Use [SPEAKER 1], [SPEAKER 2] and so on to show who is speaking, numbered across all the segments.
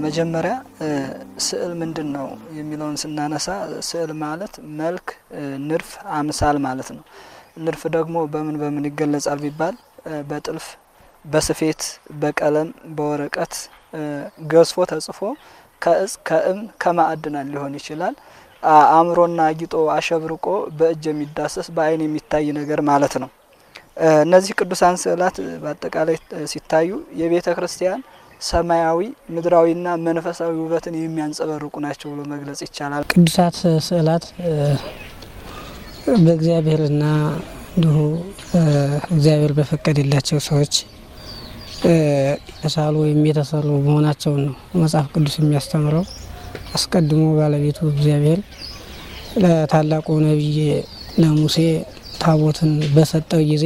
[SPEAKER 1] መጀመሪያ ስዕል ምንድን ነው የሚለውን ስናነሳ ስዕል ማለት መልክ፣ ንድፍ፣ አምሳል ማለት ነው። ንድፍ ደግሞ በምን በምን ይገለጻል ቢባል በጥልፍ፣ በስፌት፣ በቀለም፣ በወረቀት ገዝፎ ተጽፎ ከእጽ ከእም ከማዕድናት ሊሆን ይችላል። አእምሮና አጊጦ አሸብርቆ በእጅ የሚዳሰስ በአይን የሚታይ ነገር ማለት ነው። እነዚህ ቅዱሳን ስዕላት በአጠቃላይ ሲታዩ የቤተ ክርስቲያን ሰማያዊ ምድራዊና መንፈሳዊ ውበትን የሚያንጸባርቁ ናቸው ብሎ መግለጽ ይቻላል።
[SPEAKER 2] ቅዱሳት ስዕላት በእግዚአብሔርና እንዲሁ እግዚአብሔር በፈቀደላቸው ሰዎች የተሳሉ ወይም የተሰሩ መሆናቸውን ነው መጽሐፍ ቅዱስ የሚያስተምረው። አስቀድሞ ባለቤቱ እግዚአብሔር ለታላቁ ነቢይ ለሙሴ ታቦትን በሰጠው ጊዜ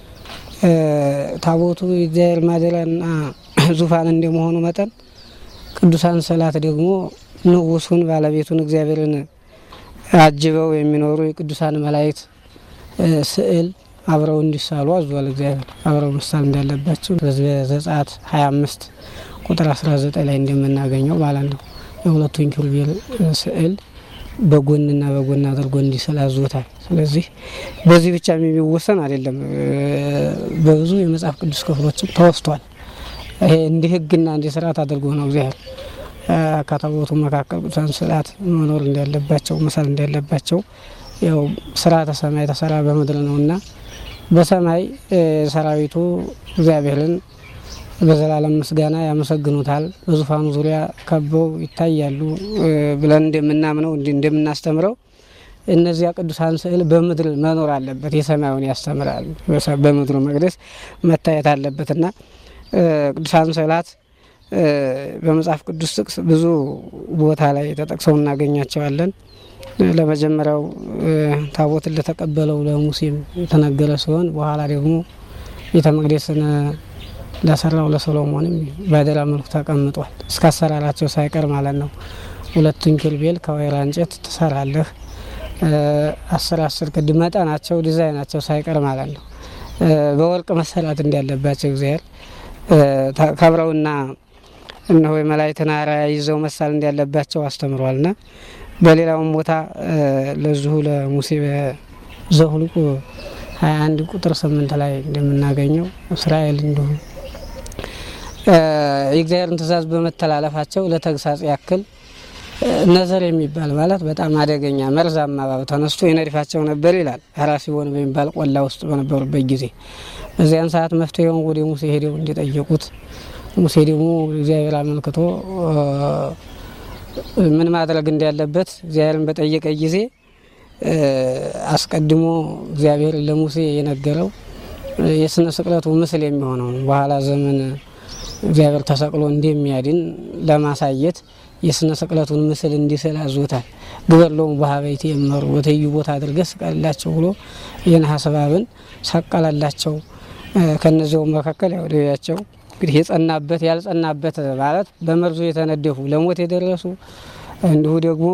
[SPEAKER 2] ታቦቱ የእግዚአብሔር ማደሪያና ዙፋን እንደመሆኑ መጠን ቅዱሳን ስዕላት ደግሞ ንጉሱን ባለቤቱን እግዚአብሔርን አጅበው የሚኖሩ የቅዱሳን መላእክት ስዕል አብረው እንዲሳሉ አዟል። እግዚአብሔር አብረው መሳል እንዳለባቸው በዘጸአት 25 ቁጥር 19 ላይ እንደምናገኘው ማለት ነው። የሁለቱን ኪሩቤል ስዕል በጎንና በጎን አድርጎ እንዲስል አዞታል። ስለዚህ በዚህ ብቻ የሚወሰን አይደለም። በብዙ የመጽሐፍ ቅዱስ ክፍሎችም ተወስቷል። ይሄ እንዲህ ሕግና እንዲህ ስርዓት አድርጎ ነው እግዚአብሔር ከታቦቱ መካከል ቅዱሳን ስዕላት መኖር እንዳለባቸው መሳል እንዳለባቸው ያው ስርዓተ ሰማይ ተሰራ በምድር ነውና በሰማይ ሰራዊቱ እግዚአብሔርን በዘላለም ምስጋና ያመሰግኑታል። በዙፋኑ ዙሪያ ከበው ይታያሉ ብለን እንደምናምነው እንደምናስተምረው እነዚያ ቅዱሳን ስዕል በምድር መኖር አለበት። የሰማዩን ያስተምራል። በምድሩ መቅደስ መታየት አለበትና ቅዱሳን ስዕላት በመጽሐፍ ቅዱስ ጥቅስ ብዙ ቦታ ላይ ተጠቅሰው እናገኛቸዋለን። ለመጀመሪያው ታቦትን ለተቀበለው ለሙሴም የተነገረ ሲሆን በኋላ ደግሞ ቤተ መቅደስን ለሰራው ለሰሎሞንም በአደራ መልኩ ተቀምጧል። እስከ አሰራራቸው ሳይቀር ማለት ነው። ሁለቱን ኪሩቤል ከወይራ እንጨት ትሰራለህ። አስር አስር ክንድ መጠናቸው ዲዛይናቸው ሳይቀር ማለት ነው። በወርቅ መሰራት እንዳለባቸው እግዚአብሔር ከብረውና እነሆ የመላእክትን አርአያ ይዘው መሳል እንዳለባቸው አስተምሯልና በሌላውም ቦታ ለዚሁ ለሙሴ ዘኍልቍ ሀያ አንድ ቁጥር ስምንት ላይ እንደምናገኘው እስራኤል እንዲሁ የእግዚአብሔርን ትእዛዝ በመተላለፋቸው ለተግሳጽ ያክል ነዘር የሚባል ማለት በጣም አደገኛ መርዛማ እባብ ተነስቶ የነድፋቸው ነበር ይላል። ሐራሲቦን በሚባል ቆላ ውስጥ በነበሩበት ጊዜ በዚያን ሰዓት መፍትሄውን ወደ ሙሴ ሄደው እንዲጠየቁት ሙሴ ደግሞ እግዚአብሔር አመልክቶ ምን ማድረግ እንዳለበት እግዚአብሔርን በጠየቀ ጊዜ አስቀድሞ እግዚአብሔር ለሙሴ የነገረው የስነ ስቅለቱ ምስል የሚሆነው በኋላ ዘመን እግዚአብሔር ተሰቅሎ እንደሚያድን ለማሳየት የስነ ስቅለቱን ምስል እንዲስል አዞታል። ግበሎሙ በሀበይት የመሩ በትይዩ ቦታ አድርገ ስቀልላቸው ብሎ የነሐስ እባብን ሰቀለላቸው። ከነዚያው መካከል ያውደያቸው እንግዲህ የጸናበት ያልጸናበት ማለት በመርዙ የተነደፉ ለሞት የደረሱ እንዲሁ ደግሞ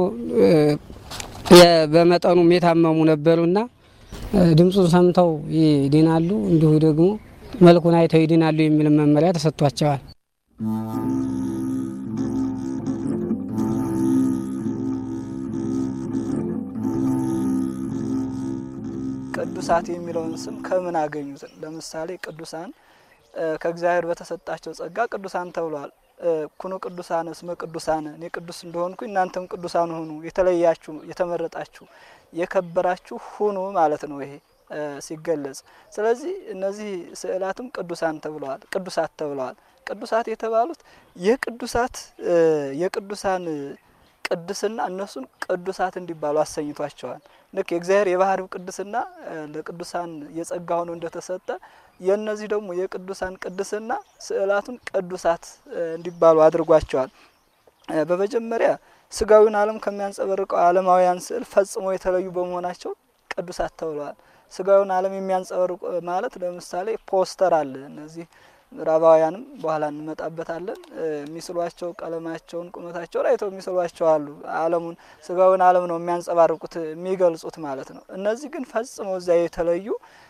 [SPEAKER 2] በመጠኑም የታመሙ ነበሩና ድምፁን ሰምተው ይድናሉ፣ እንዲሁ ደግሞ መልኩን አይተው ይድናሉ የሚል መመሪያ ተሰጥቷቸዋል።
[SPEAKER 1] ቅዱሳት የሚለውን ስም ከምን አገኙት? ለምሳሌ ቅዱሳን ከእግዚአብሔር በተሰጣቸው ጸጋ ቅዱሳን ተብለዋል። ኩኑ ቅዱሳን እስመ ቅዱሳን እኔ ቅዱስ እንደሆንኩ እናንተም ቅዱሳን ሁኑ፣ የተለያችሁ፣ የተመረጣችሁ፣ የከበራችሁ ሁኑ ማለት ነው ይሄ ሲገለጽ። ስለዚህ እነዚህ ስዕላትም ቅዱሳን ተብለዋል፣ ቅዱሳት ተብለዋል። ቅዱሳት የተባሉት የቅዱሳት የቅዱሳን ቅድስና እነሱን ቅዱሳት እንዲባሉ አሰኝቷቸዋል። ልክ የእግዚአብሔር የባህሪው ቅድስና ለቅዱሳን የጸጋ ሆኖ እንደተሰጠ የእነዚህ ደግሞ የቅዱሳን ቅድስና ስዕላቱን ቅዱሳት እንዲባሉ አድርጓቸዋል። በመጀመሪያ ስጋዊውን ዓለም ከሚያንጸባርቀው ዓለማውያን ስዕል ፈጽሞ የተለዩ በመሆናቸው ቅዱሳት ተብለዋል። ስጋዊውን ዓለም የሚያንጸባርቁ ማለት ለምሳሌ ፖስተር አለ። እነዚህ ምዕራባውያንም በኋላ እንመጣበታለን። የሚስሏቸው ቀለማቸውን፣ ቁመታቸውን አይተው የሚስሏቸው አሉ። ዓለሙን ስጋዊውን ዓለም ነው የሚያንጸባርቁት የሚገልጹት ማለት ነው። እነዚህ ግን ፈጽመው እዚያ የተለዩ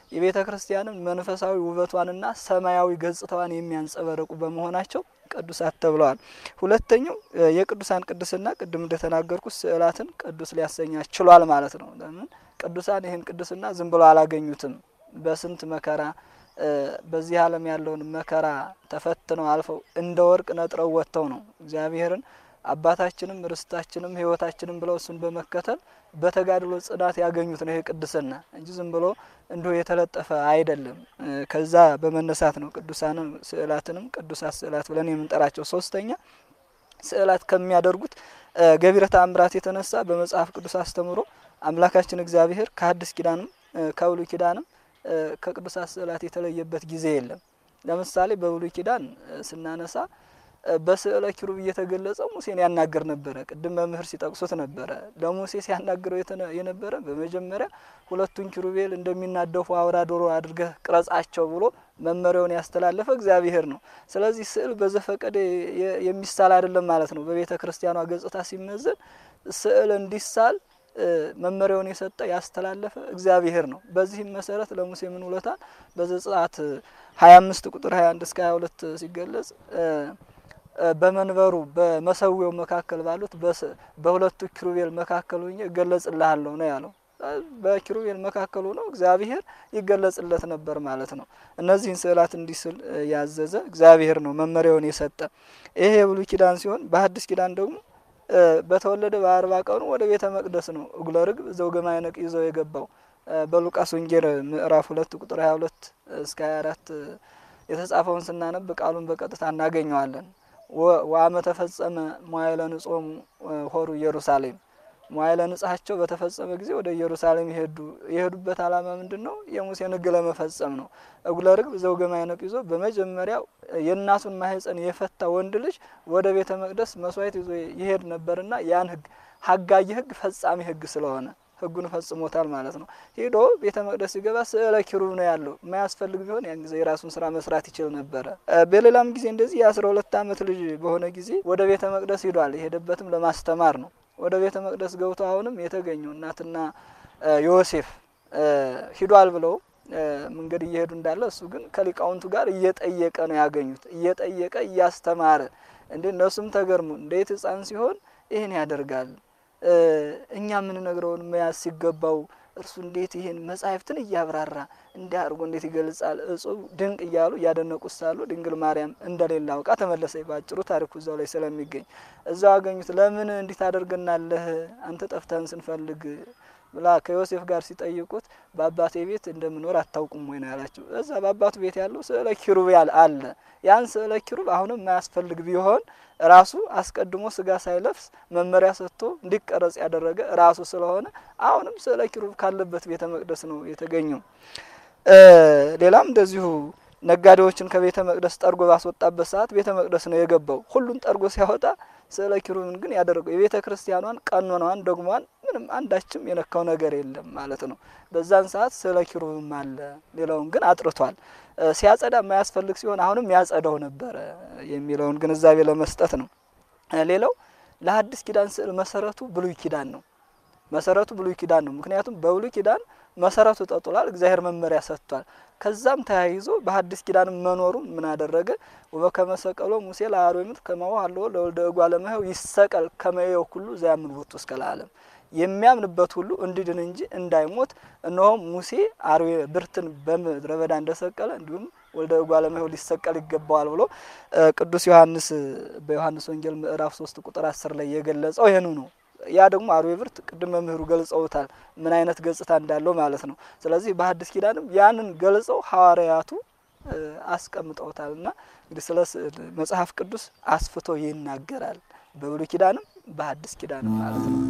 [SPEAKER 1] የቤተ ክርስቲያንን መንፈሳዊ ውበቷንና ሰማያዊ ገጽታዋን የሚያንጸባርቁ በመሆናቸው ቅዱሳት ተብለዋል። ሁለተኛው የቅዱሳን ቅድስና ቅድም እንደተናገርኩት ስዕላትን ቅዱስ ሊያሰኛች ችሏል ማለት ነው። ለምን ቅዱሳን ይህን ቅድስና ዝም ብሎ አላገኙትም። በስንት መከራ በዚህ ዓለም ያለውን መከራ ተፈትነው አልፈው እንደ ወርቅ ነጥረው ወጥተው ነው እግዚአብሔርን አባታችንም ርስታችንም ሕይወታችንም ብለው እሱን በመከተል በተጋድሎ ጽናት ያገኙት ነው ይሄ ቅድስና እንጂ ዝም ብሎ እንዲሁ የተለጠፈ አይደለም። ከዛ በመነሳት ነው ቅዱሳንም ስዕላትንም ቅዱሳት ስዕላት ብለን የምንጠራቸው። ሶስተኛ ስዕላት ከሚያደርጉት ገቢረ ተአምራት የተነሳ በመጽሐፍ ቅዱስ አስተምሮ አምላካችን እግዚአብሔር ከሐዲስ ኪዳንም ከብሉይ ኪዳንም ከቅዱሳት ስዕላት የተለየበት ጊዜ የለም። ለምሳሌ በብሉይ ኪዳን ስናነሳ በስዕለ ኪሩብ እየተገለጸ ሙሴን ያናገር ነበረ። ቅድም መምህር ሲጠቅሱት ነበረ። ለሙሴ ሲያናግረው የነበረ በመጀመሪያ ሁለቱን ኪሩቤል እንደሚናደፉ አውራ ዶሮ አድርገህ ቅረጻቸው ብሎ መመሪያውን ያስተላለፈ እግዚአብሔር ነው። ስለዚህ ስዕል በዘፈቀደ የሚሳል አይደለም ማለት ነው። በቤተ ክርስቲያኗ ገጽታ ሲመዘን ስዕል እንዲሳል መመሪያውን የሰጠ ያስተላለፈ እግዚአብሔር ነው። በዚህም መሰረት ለሙሴ ምን ውለታል? በዘጸአት ሀያ አምስት ቁጥር ሀያ አንድ እስከ ሀያ ሁለት ሲገለጽ በመንበሩ በመሰዊያው መካከል ባሉት በሁለቱ ኪሩቤል መካከል ሆኜ እገለጽልሃለሁ ነው ያለው። በኪሩቤል መካከል ሆኖ እግዚአብሔር ይገለጽለት ነበር ማለት ነው። እነዚህን ስዕላት እንዲስል ያዘዘ እግዚአብሔር ነው መመሪያውን የሰጠ። ይሄ የብሉይ ኪዳን ሲሆን በሐዲስ ኪዳን ደግሞ በተወለደ በአርባ ቀኑ ወደ ቤተ መቅደስ ነው እጉለ ርግብ ዘውገ ማዕነቅ ይዘው የገባው በሉቃስ ወንጌል ምዕራፍ ሁለት ቁጥር ሀያ ሁለት እስከ ሀያ አራት የተጻፈውን ስናነብ ቃሉን በቀጥታ እናገኘዋለን። ወአመ ተፈጸመ መዋዕለ ንጾሙ ሆሩ ኢየሩሳሌም መዋዕለ ንጽሐቸው በተፈጸመ ጊዜ ወደ ኢየሩሳሌም ይሄዱ የሄዱበት ዓላማ ምንድን ነው? የሙሴን ሕግ ለመፈጸም ነው። እጉለ ርግብ ዘውገ ማዕነቅ ይዞ በመጀመሪያው የእናቱን ማህፀን የፈታ ወንድ ልጅ ወደ ቤተ መቅደስ መስዋዕት ይዞ ይሄድ ነበርና ያን ሕግ ሀጋይ ሕግ ፈጻሚ ሕግ ስለሆነ ሕጉን ፈጽሞታል ማለት ነው። ሄዶ ቤተ መቅደስ ሲገባ ስዕለ ኪሩብ ነው ያለው። የማያስፈልግ ቢሆን ያን ጊዜ የራሱን ስራ መስራት ይችል ነበረ። በሌላም ጊዜ እንደዚህ የአስራ ሁለት ዓመት ልጅ በሆነ ጊዜ ወደ ቤተ መቅደስ ሂዷል። የሄደበትም ለማስተማር ነው። ወደ ቤተ መቅደስ ገብቶ አሁንም የተገኘው እናትና ዮሴፍ ሂዷል ብለው መንገድ እየሄዱ እንዳለ እሱ ግን ከሊቃውንቱ ጋር እየጠየቀ ነው ያገኙት። እየጠየቀ እያስተማረ እንዴ እነሱም ተገርሙ። እንዴት ሕፃን ሲሆን ይህን ያደርጋል? እኛ የምንነግረውን መያዝ ሲገባው እርሱ እንዴት ይህን መጻሕፍትን እያብራራ እንዲህ አድርጎ እንዴት ይገልጻል? እጹብ ድንቅ እያሉ እያደነቁት ሳሉ ድንግል ማርያም እንደሌላ አውቃ ተመለሰች። ባጭሩ ታሪኩ እዛው ላይ ስለሚገኝ እዛው አገኙት። ለምን እንዲህ ታደርገናለህ? አንተ ጠፍተህን ስንፈልግ ብላ ከዮሴፍ ጋር ሲጠይቁት በአባቴ ቤት እንደምኖር አታውቁም ወይ ነው ያላቸው። እዛ በአባቱ ቤት ያለው ስዕለ ኪሩብ አለ። ያን ስዕለ ኪሩብ አሁንም የማያስፈልግ ቢሆን ራሱ አስቀድሞ ስጋ ሳይለብስ መመሪያ ሰጥቶ እንዲቀረጽ ያደረገ ራሱ ስለሆነ አሁንም ስዕለ ኪሩብ ካለበት ቤተ መቅደስ ነው የተገኘው። ሌላም እንደዚሁ ነጋዴዎችን ከቤተ መቅደስ ጠርጎ ባስወጣበት ሰዓት ቤተ መቅደስ ነው የገባው። ሁሉን ጠርጎ ሲያወጣ ስዕለ ኪሩብን ግን ያደረገው የቤተ ክርስቲያኗን ቀኖናዋን ደግሟን ምንም አንዳችም የነካው ነገር የለም ማለት ነው። በዛን ሰዓት ስዕለ ኪሩብም አለ። ሌላውን ግን አጥርቷል። ሲያጸዳ የማያስፈልግ ሲሆን አሁንም ያጸዳው ነበረ የሚለውን ግንዛቤ ለመስጠት ነው። ሌላው ለሐዲስ ኪዳን ስዕል መሰረቱ ብሉይ ኪዳን ነው። መሰረቱ ብሉይ ኪዳን ነው። ምክንያቱም በብሉይ ኪዳን መሰረቱ ጠጥሏል፣ እግዚአብሔር መመሪያ ሰጥቷል። ከዛም ተያይዞ በሐዲስ ኪዳን መኖሩን ምን አደረገ? ወበከመ ሰቀሎ ሙሴ ለአርዌ ምት ከማሁ አለዎ ለወልደ እጓለ እመሕያው ይሰቀል ከመየው ሁሉ ዘያምን ቦቱ እስከ ለዓለም የሚያምንበት ሁሉ እንዲድን እንጂ እንዳይሞት እነሆ ሙሴ አርዌ ብርትን በምድረ በዳ እንደሰቀለ እንዲሁም ወልደ እጓለ እመሕያው ሊሰቀል ይገባዋል ብሎ ቅዱስ ዮሐንስ በዮሐንስ ወንጌል ምዕራፍ ሶስት ቁጥር አስር ላይ የገለጸው ይህኑ ነው። ያ ደግሞ አርዌ ብርት ቅድም መምህሩ ገልጸውታል፣ ምን አይነት ገጽታ እንዳለው ማለት ነው። ስለዚህ በሐዲስ ኪዳንም ያንን ገልጸው ሐዋርያቱ አስቀምጠውታል እና እንግዲህ ስለ ስዕል መጽሐፍ ቅዱስ አስፍቶ ይናገራል፣ በብሉይ ኪዳንም በሐዲስ ኪዳንም ማለት ነው።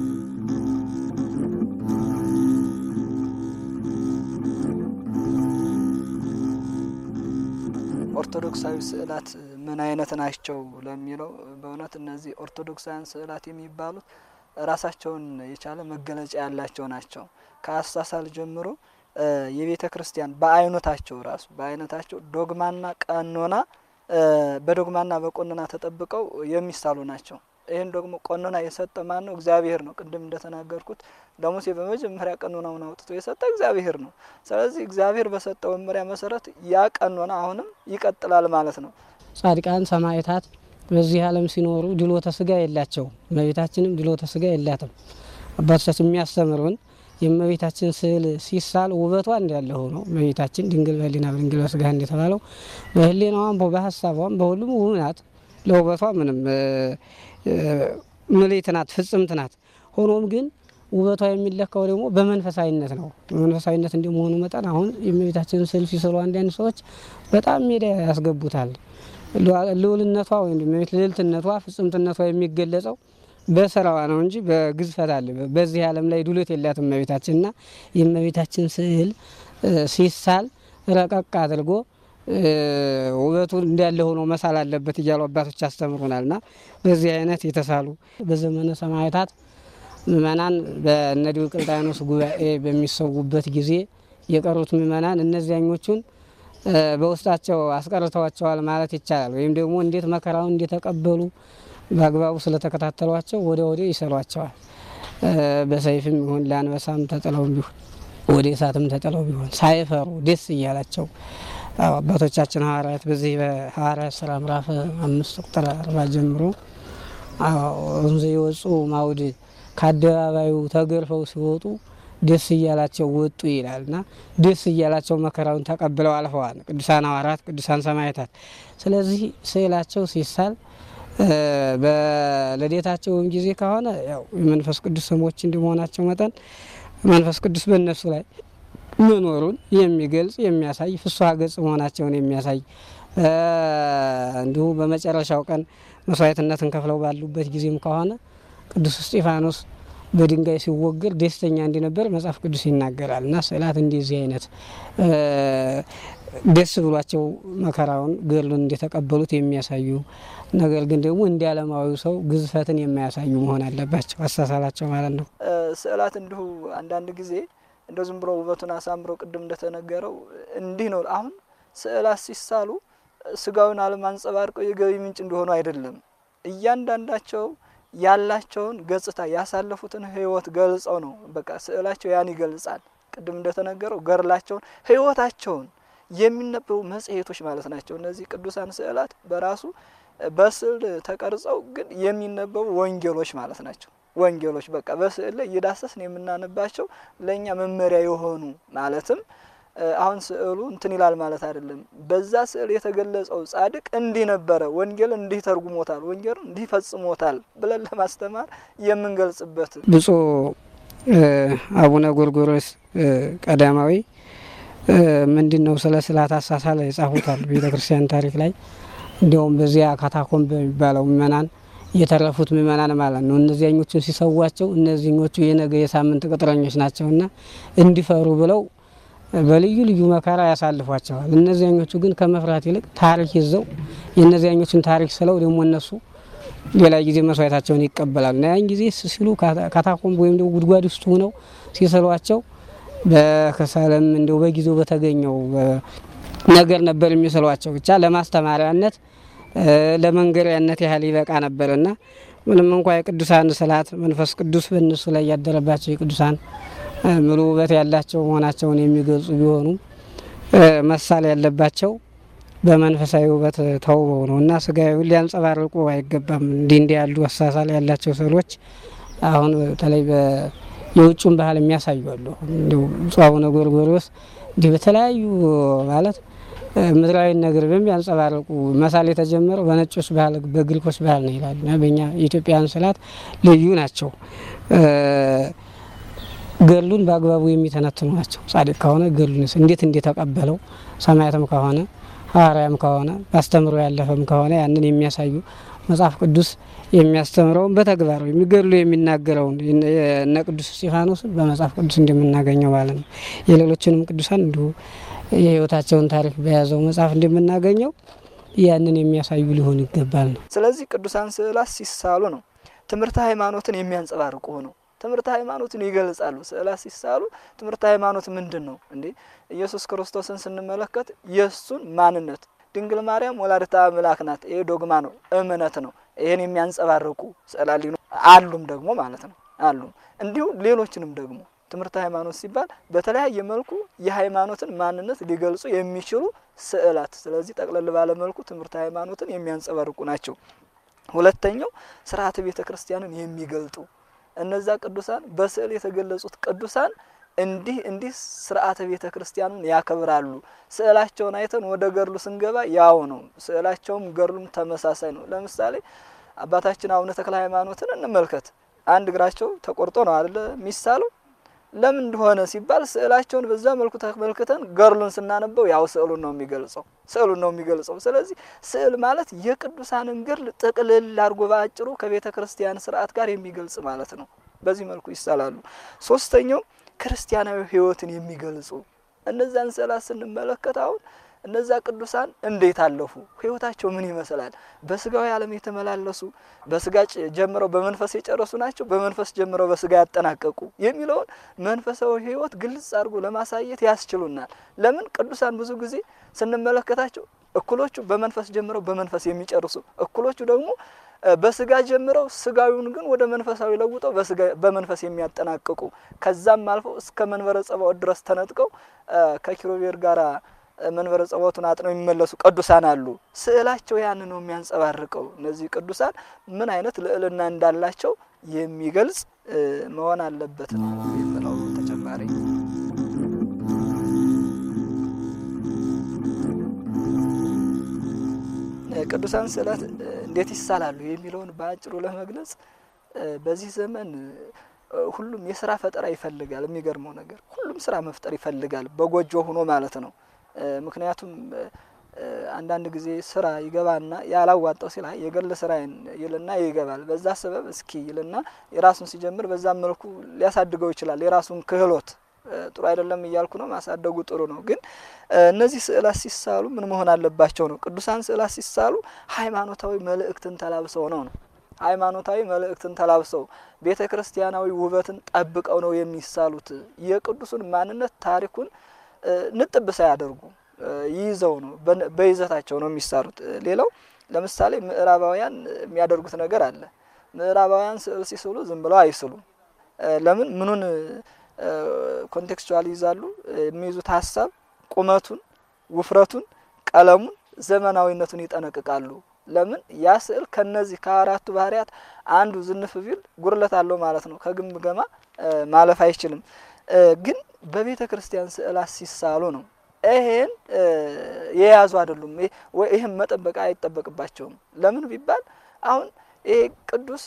[SPEAKER 1] ኦርቶዶክሳዊ ስዕላት ምን አይነት ናቸው ለሚለው በእውነት እነዚህ ኦርቶዶክሳውያን ስዕላት የሚባሉት ራሳቸውን የቻለ መገለጫ ያላቸው ናቸው። ከአሳሳል ጀምሮ የቤተ ክርስቲያን በአይነታቸው ራሱ በአይነታቸው ዶግማና ቀኖና በዶግማና በቆንና ተጠብቀው የሚሳሉ ናቸው። ይህን ደግሞ ቀኖና የሰጠ ማን ነው? እግዚአብሔር ነው። ቅድም እንደተናገርኩት ለሙሴ በመጀመሪያ ቀኖናውን አውጥቶ የሰጠ እግዚአብሔር ነው። ስለዚህ እግዚአብሔር በሰጠው መመሪያ መሰረት ያ ቀኖና አሁንም ይቀጥላል ማለት ነው።
[SPEAKER 2] ጻድቃን ሰማዕታት በዚህ ዓለም ሲኖሩ ድሎተ ስጋ የላቸውም። እመቤታችንም ድሎተ ስጋ የላትም። አባቶቻችን የሚያስተምሩን የእመቤታችን ስዕል ሲሳል ውበቷ እንዳለ ሆኖ እመቤታችን ድንግል በሕሊና ድንግል በስጋ እንደተባለው በሕሊናዋም በሀሳቧም በሁሉም ውብ ናት። ለውበቷ ምንም ምልዕት ናት፣ ፍጽምት ናት። ሆኖም ግን ውበቷ የሚለካው ደግሞ በመንፈሳዊነት ነው። በመንፈሳዊነት እንደመሆኑ መጠን አሁን የእመቤታችንን ስዕል ሲስሉ አንዳንድ ሰዎች በጣም ሜዳ ያስገቡታል። ልዑልነቷ ወይም ልዕልትነቷ ፍጽምትነቷ የሚገለጸው በስራዋ ነው እንጂ በግዝፈት አለ በዚህ ዓለም ላይ ዱለት የላትም እመቤታችንና የእመቤታችን ስዕል ሲሳል ረቀቅ አድርጎ ውበቱ እንዳለ ሆኖ መሳል አለበት እያሉ አባቶች ያስተምሩናልና በዚህ አይነት የተሳሉ በዘመነ ሰማዕታት ምእመናን በእነ ዲዮቅልጥያኖስ ጉባኤ በሚሰዉበት ጊዜ የቀሩት ምእመናን እነዚያኞቹን በውስጣቸው አስቀርተዋቸዋል ማለት ይቻላል። ወይም ደግሞ እንዴት መከራውን እንደተቀበሉ በአግባቡ ስለተከታተሏቸው ወደ ወደ ይሰሏቸዋል። በሰይፍም ይሁን ለአንበሳም ተጥለው ቢሆን ወደ እሳትም ተጥለው ቢሆን ሳይፈሩ ደስ እያላቸው አባቶቻችን ሐዋርያት በዚህ በሐዋርያት ስራ ምዕራፍ አምስት ቁጥር አርባ ጀምሮ እንዘ ይወፁ ማውድ ከአደባባዩ ተገርፈው ሲወጡ ደስ እያላቸው ወጡ ይላል እና ደስ እያላቸው መከራውን ተቀብለው አልፈዋል ቅዱሳን ሐዋርያት፣ ቅዱሳን ሰማዕታት። ስለዚህ ስዕላቸው ሲሳል በልደታቸውም ጊዜ ከሆነ ያው የመንፈስ ቅዱስ ስሞች እንደመሆናቸው መጠን መንፈስ ቅዱስ በእነሱ ላይ መኖሩን የሚገልጽ የሚያሳይ ፍስሐ ገጽ መሆናቸውን የሚያሳይ እንዲሁ በመጨረሻው ቀን መስዋዕትነትን ከፍለው ባሉበት ጊዜም ከሆነ ቅዱስ እስጢፋኖስ በድንጋይ ሲወገር ደስተኛ እንደነበር መጽሐፍ ቅዱስ ይናገራል። እና ስዕላት እንደዚህ አይነት ደስ ብሏቸው መከራውን ገድሉን እንደተቀበሉት የሚያሳዩ ነገር ግን ደግሞ እንደ ዓለማዊው ሰው ግዝፈትን የማያሳዩ መሆን አለባቸው አሳሳላቸው ማለት ነው።
[SPEAKER 1] ስዕላት እንዲሁ አንዳንድ ጊዜ እንደ ዝም ብሎ ውበቱን አሳምረው ቅድም እንደተነገረው እንዲህ ነው። አሁን ስዕላት ሲሳሉ ስጋዊን ዓለም አንጸባርቀው የገቢ ምንጭ እንደሆኑ አይደለም። እያንዳንዳቸው ያላቸውን ገጽታ ያሳለፉትን ሕይወት ገልጸው ነው። በቃ ስዕላቸው ያን ይገልጻል። ቅድም እንደተነገረው ገድላቸውን፣ ሕይወታቸውን የሚነበቡ መጽሔቶች ማለት ናቸው። እነዚህ ቅዱሳን ስዕላት በራሱ በስዕል ተቀርጸው ግን የሚነበቡ ወንጌሎች ማለት ናቸው። ወንጌሎች በቃ በስዕል ላይ እየዳሰስን የምናነባቸው ለእኛ መመሪያ የሆኑ ማለትም አሁን ስዕሉ እንትን ይላል ማለት አይደለም። በዛ ስዕል የተገለጸው ጻድቅ እንዲህ ነበረ፣ ወንጌል እንዲህ ተርጉሞታል፣ ወንጌል እንዲህ ፈጽሞታል ብለን ለማስተማር የምንገልጽበት
[SPEAKER 2] ብፁዕ አቡነ ጎርጎሮስ ቀዳማዊ ምንድን ነው ስለ ስዕላት አሳሳል የጻፉታል ቤተ ክርስቲያን ታሪክ ላይ እንዲያውም በዚያ ካታኮምብ በሚባለው ምእመናን የተረፉት ምእመናን ማለት ነው። እነዚያኞቹን ሲሰዋቸው እነዚህኞቹ የነገ የሳምንት ቅጥረኞች ናቸውና እንዲፈሩ ብለው በልዩ ልዩ መከራ ያሳልፏቸዋል። እነዚያኞቹ ግን ከመፍራት ይልቅ ታሪክ ይዘው የእነዚያኞቹን ታሪክ ስለው ደግሞ እነሱ ሌላ ጊዜ መስዋዕታቸውን ይቀበላሉ እና ያን ጊዜ ሲሉ ካታኮምብ ወይም ደግሞ ጉድጓድ ውስጥ ሆነው ሲስሏቸው በከሰልም እንዲሁ በጊዜው በተገኘው ነገር ነበር የሚስሏቸው። ብቻ ለማስተማሪያነት ለመንገሪያነት ያህል ይበቃ ነበርና ምንም እንኳ የቅዱሳን ስዕላት መንፈስ ቅዱስ በእነሱ ላይ ያደረባቸው የቅዱሳን ምሉ ውበት ያላቸው መሆናቸውን የሚገልጹ ቢሆኑም መሳል ያለባቸው በመንፈሳዊ ውበት ተውበው ነው እና ስጋዊውን ሊያንጸባርቁ አይገባም። እንዲህ እንዲህ ያሉ አሳሳል ያላቸው ስዕሎች አሁን በተለይ የውጩን ባህል የሚያሳዩ አሉ። እንዲሁ ብፁዕ አቡነ ጎርጎርዮስ እንዲህ በተለያዩ ማለት ምድራዊ ነገር በሚያንጸባርቁ መሳል የተጀመረው በነጮች ባህል በግሪኮች ባህል ነው ይላል። በእኛ የኢትዮጵያን ስዕላት ልዩ ናቸው። ገድሉን በአግባቡ የሚተነትኑ ናቸው። ጻድቅ ከሆነ ገድሉን እንዴት እንደተቀበለው ሰማያትም ከሆነ ሐዋርያም ከሆነ በአስተምሮ ያለፈም ከሆነ ያንን የሚያሳዩ መጽሐፍ ቅዱስ የሚያስተምረውን በተግባር የሚገድሉ የሚናገረውን እነ ቅዱስ እስጢፋኖስን በመጽሐፍ ቅዱስ እንደምናገኘው ማለት ነው። የሌሎችንም ቅዱሳን እንዲሁ የሕይወታቸውን ታሪክ በያዘው መጽሐፍ እንደምናገኘው ያንን የሚያሳዩ ሊሆን ይገባል ነው።
[SPEAKER 1] ስለዚህ ቅዱሳን ስዕላት ሲሳሉ ነው ትምህርተ ሃይማኖትን የሚያንጸባርቁ ነው። ትምህርተ ሃይማኖትን ይገልጻሉ። ስዕላት ሲሳሉ ትምህርተ ሃይማኖት ምንድን ነው እንዴ? ኢየሱስ ክርስቶስን ስንመለከት የእሱን ማንነት ድንግል ማርያም ወላዲተ አምላክ ናት። ይሄ ዶግማ ነው፣ እምነት ነው። ይህን የሚያንጸባርቁ ስዕላት አሉም ደግሞ ማለት ነው አሉም እንዲሁ ሌሎችንም ደግሞ ትምህርት ሃይማኖት ሲባል በተለያየ መልኩ የሃይማኖትን ማንነት ሊገልጹ የሚችሉ ስዕላት፣ ስለዚህ ጠቅለል ባለ መልኩ ትምህርት ሃይማኖትን የሚያንጸባርቁ ናቸው። ሁለተኛው ስርዓተ ቤተ ክርስቲያንን የሚገልጡ እነዛ ቅዱሳን በስዕል የተገለጹት ቅዱሳን እንዲህ እንዲህ ስርዓተ ቤተ ክርስቲያኑን ያከብራሉ። ስዕላቸውን አይተን ወደ ገድሉ ስንገባ ያው ነው። ስዕላቸውም ገድሉም ተመሳሳይ ነው። ለምሳሌ አባታችን አቡነ ተክለ ሃይማኖትን እንመልከት። አንድ እግራቸው ተቆርጦ ነው አይደለ የሚሳለው ለምን እንደሆነ ሲባል ስዕላቸውን በዛ መልኩ ተመልክተን ገድሉን ስናነበው ያው ስዕሉን ነው የሚገልጸው ስዕሉን ነው የሚገልጸው። ስለዚህ ስዕል ማለት የቅዱሳንን ገድል ጥቅልል አድርጎ በአጭሩ ከቤተ ክርስቲያን ስርዓት ጋር የሚገልጽ ማለት ነው። በዚህ መልኩ ይሳላሉ። ሶስተኛው ክርስቲያናዊ ሕይወትን የሚገልጹ እነዛን ስዕላት ስንመለከት አሁን እነዛ ቅዱሳን እንዴት አለፉ? ህይወታቸው ምን ይመስላል? በስጋዊ ዓለም የተመላለሱ በስጋ ጀምረው በመንፈስ የጨረሱ ናቸው፣ በመንፈስ ጀምረው በስጋ ያጠናቀቁ የሚለውን መንፈሳዊ ህይወት ግልጽ አድርጎ ለማሳየት ያስችሉናል። ለምን ቅዱሳን ብዙ ጊዜ ስንመለከታቸው እኩሎቹ በመንፈስ ጀምረው በመንፈስ የሚጨርሱ፣ እኩሎቹ ደግሞ በስጋ ጀምረው ስጋዊውን ግን ወደ መንፈሳዊ ለውጠው በመንፈስ የሚያጠናቅቁ ከዛም አልፈው እስከ መንበረ ጸባዖት ድረስ ተነጥቀው ከኪሩቤል ጋራ መንበረ ጸባዖቱን አጥነው የሚመለሱ ቅዱሳን አሉ። ስዕላቸው ያን ነው የሚያንጸባርቀው። እነዚህ ቅዱሳን ምን አይነት ልዕልና እንዳላቸው የሚገልጽ መሆን አለበት ነው የምለው ተጨማሪ ቅዱሳን ስዕላት እንዴት ይሳላሉ የሚለውን በአጭሩ ለመግለጽ በዚህ ዘመን ሁሉም የስራ ፈጠራ ይፈልጋል። የሚገርመው ነገር ሁሉም ስራ መፍጠር ይፈልጋል፣ በጎጆ ሆኖ ማለት ነው። ምክንያቱም አንዳንድ ጊዜ ስራ ይገባና ያላዋጣው ሲል የግል ስራዬን ይልና ይገባል። በዛ ሰበብ እስኪ ይልና የራሱን ሲጀምር በዛም መልኩ ሊያሳድገው ይችላል። የራሱን ክህሎት ጥሩ አይደለም እያልኩ ነው፣ ማሳደጉ ጥሩ ነው። ግን እነዚህ ስዕላት ሲሳሉ ምን መሆን አለባቸው ነው? ቅዱሳን ስዕላት ሲሳሉ ሃይማኖታዊ መልእክትን ተላብሰው ነው ነው ሃይማኖታዊ መልእክትን ተላብሰው ቤተ ክርስቲያናዊ ውበትን ጠብቀው ነው የሚሳሉት። የቅዱሱን ማንነት ታሪኩን ንጥብ ሳያደርጉ ይይዘው ነው በይዘታቸው ነው የሚሳሉት። ሌላው ለምሳሌ ምዕራባውያን የሚያደርጉት ነገር አለ። ምዕራባውያን ስዕል ሲስሉ ዝም ብለው አይስሉም። ለምን ምኑን ኮንቴክስቹዋል ይይዛሉ? የሚይዙት ሀሳብ ቁመቱን፣ ውፍረቱን፣ ቀለሙን፣ ዘመናዊነቱን ይጠነቅቃሉ። ለምን ያ ስዕል ከነዚህ ከአራቱ ባህሪያት አንዱ ዝንፍ ቢል ጉድለት አለው ማለት ነው። ከግምገማ ማለፍ አይችልም። ግን በቤተ ክርስቲያን ስዕላት ሲሳሉ ነው ይሄን የያዙ አይደሉም። ይህም መጠበቅ አይጠበቅባቸውም። ለምን ቢባል አሁን ይሄ ቅዱስ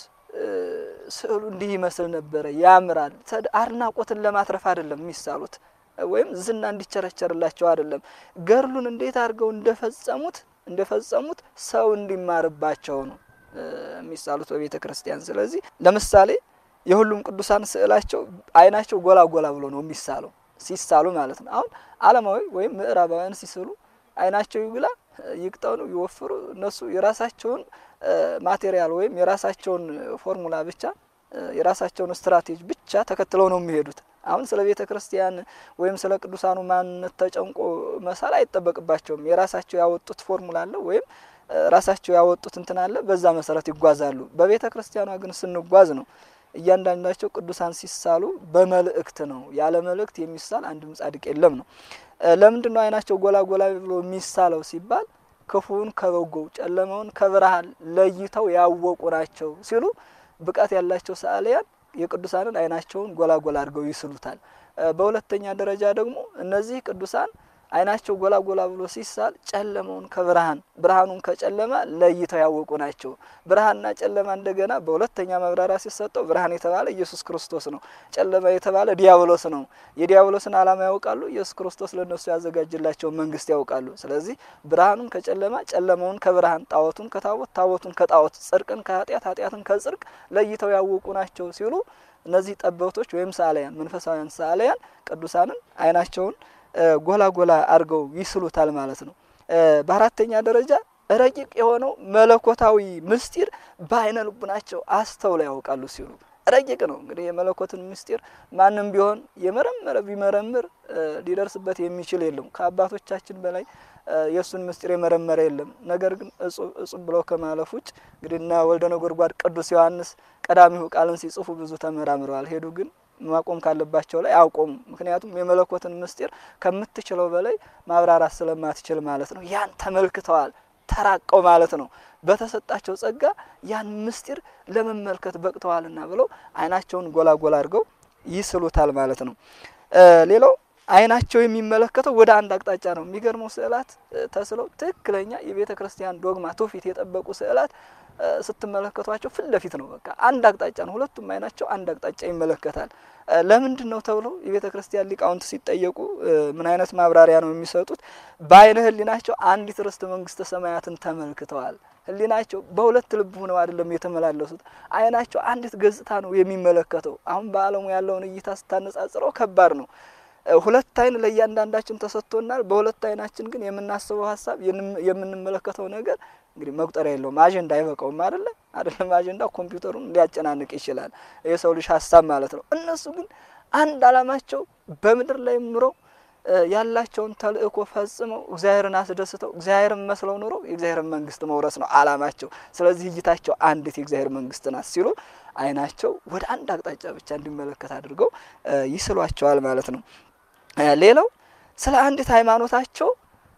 [SPEAKER 1] ስዕሉ እንዲህ ይመስል ነበረ፣ ያምራል። አድናቆትን ለማትረፍ አይደለም የሚሳሉት ወይም ዝና እንዲቸረቸርላቸው አይደለም። ገድሉን እንዴት አድርገው እንደፈጸሙት እንደፈጸሙት ሰው እንዲማርባቸው ነው የሚሳሉት በቤተ ክርስቲያን። ስለዚህ ለምሳሌ የሁሉም ቅዱሳን ስዕላቸው አይናቸው ጎላ ጎላ ብሎ ነው የሚሳለው ሲሳሉ ማለት ነው። አሁን ዓለማዊ ወይም ምዕራባውያን ሲስሉ አይናቸው ይግላ ይቅጠው ነው ይወፍሩ፣ እነሱ የራሳቸውን ማቴሪያል ወይም የራሳቸውን ፎርሙላ ብቻ የራሳቸውን ስትራቴጂ ብቻ ተከትለው ነው የሚሄዱት። አሁን ስለ ቤተ ክርስቲያን ወይም ስለ ቅዱሳኑ ማንነት ተጨንቆ መሳል አይጠበቅባቸውም። የራሳቸው ያወጡት ፎርሙላ አለ ወይም ራሳቸው ያወጡት እንትን አለ፣ በዛ መሰረት ይጓዛሉ። በቤተ ክርስቲያኗ ግን ስንጓዝ ነው እያንዳንዳቸው ቅዱሳን ሲሳሉ በመልእክት ነው። ያለ መልእክት የሚሳል አንድም ጻድቅ የለም ነው። ለምንድን ነው አይናቸው ጎላ ጎላ ብሎ የሚሳለው ሲባል ክፉውን ከበጎው ጨለማውን ከብርሃን ለይተው ያወቁ ናቸው ሲሉ ብቃት ያላቸው ሰዓሊያን የቅዱሳንን አይናቸውን ጎላ ጎላ አድርገው ይስሉታል። በሁለተኛ ደረጃ ደግሞ እነዚህ ቅዱሳን አይናቸው ጎላ ጎላ ብሎ ሲሳል ጨለማውን ከብርሃን ብርሃኑን ከጨለማ ለይተው ያወቁ ናቸው። ብርሃንና ጨለማ እንደገና በሁለተኛ መብራሪያ ሲሰጠው ብርሃን የተባለ ኢየሱስ ክርስቶስ ነው። ጨለማ የተባለ ዲያብሎስ ነው። የዲያብሎስን ዓላማ ያውቃሉ። ኢየሱስ ክርስቶስ ለእነሱ ያዘጋጅላቸውን መንግስት ያውቃሉ። ስለዚህ ብርሃኑን ከጨለማ ጨለማውን ከብርሃን ጣዖቱን ከታቦት ታቦቱን ከጣዖት ጽድቅን ከኃጢአት ኃጢአትን ከጽድቅ ለይተው ያወቁ ናቸው ሲሉ እነዚህ ጠበብቶች ወይም ሰዓሊያን መንፈሳውያን ሰዓሊያን ቅዱሳንን አይናቸውን ጎላ ጎላ አድርገው ይስሉታል ማለት ነው። በአራተኛ ደረጃ ረቂቅ የሆነው መለኮታዊ ምስጢር በአይነ ልቡናቸው አስተውለው ያውቃሉ ሲሉ ረቂቅ ነው እንግዲህ የመለኮትን ምስጢር ማንም ቢሆን የመረመረ ቢመረምር ሊደርስበት የሚችል የለም። ከአባቶቻችን በላይ የእሱን ምስጢር የመረመረ የለም። ነገር ግን እጹብ እጹብ ብለው ከማለፍ ውጭ እንግዲህ እና ወልደ ነጎድጓድ ቅዱስ ዮሐንስ ቀዳሚሁ ቃልን ሲጽፉ ብዙ ተመራምረዋል። ሄዱ ግን ማቆም ካለባቸው ላይ አቆሙ። ምክንያቱም የመለኮትን ምስጢር ከምትችለው በላይ ማብራራት ስለማትችል ማለት ነው። ያን ተመልክተዋል ተራቀው ማለት ነው። በተሰጣቸው ጸጋ ያን ምስጢር ለመመልከት በቅተዋልና ብለው ዓይናቸውን ጎላጎላ አድርገው ይስሉታል ማለት ነው። ሌላው ዓይናቸው የሚመለከተው ወደ አንድ አቅጣጫ ነው። የሚገርመው ስዕላት ተስለው ትክክለኛ የቤተ ክርስቲያን ዶግማ ትውፊት የጠበቁ ስዕላት ስትመለከቷቸው ፊት ለፊት ነው። በቃ አንድ አቅጣጫ ነው። ሁለቱም ዓይናቸው አንድ አቅጣጫ ይመለከታል። ለምንድን ነው ተብለው የቤተ ክርስቲያን ሊቃውንት ሲጠየቁ ምን አይነት ማብራሪያ ነው የሚሰጡት? በዓይነ ሕሊናቸው አንዲት ርስተ መንግስተ ሰማያትን ተመልክተዋል። ሕሊናቸው በሁለት ልብ ሆነው አይደለም የተመላለሱት። ዓይናቸው አንዲት ገጽታ ነው የሚመለከተው። አሁን በዓለሙ ያለውን እይታ ስታነጻጽረው ከባድ ነው። ሁለት አይን ለእያንዳንዳችን ተሰጥቶናል። በሁለት አይናችን ግን የምናስበው ሀሳብ የምንመለከተው ነገር እንግዲህ መቁጠሪያ የለውም። አጀንዳ አይበቃውም። አይደለ አይደለም አጀንዳ ኮምፒውተሩን ሊያጨናንቅ ይችላል። የሰው ልጅ ሀሳብ ማለት ነው። እነሱ ግን አንድ አላማቸው በምድር ላይ ኑረው ያላቸውን ተልእኮ ፈጽመው እግዚአብሔርን አስደስተው እግዚአብሔርን መስለው ኑረው የእግዚአብሔርን መንግስት መውረስ ነው አላማቸው። ስለዚህ እይታቸው አንዲት የእግዚአብሔር መንግስት ናት ሲሉ አይናቸው ወደ አንድ አቅጣጫ ብቻ እንዲመለከት አድርገው ይስሏቸዋል ማለት ነው። ሌላው ስለ አንዲት ሃይማኖታቸው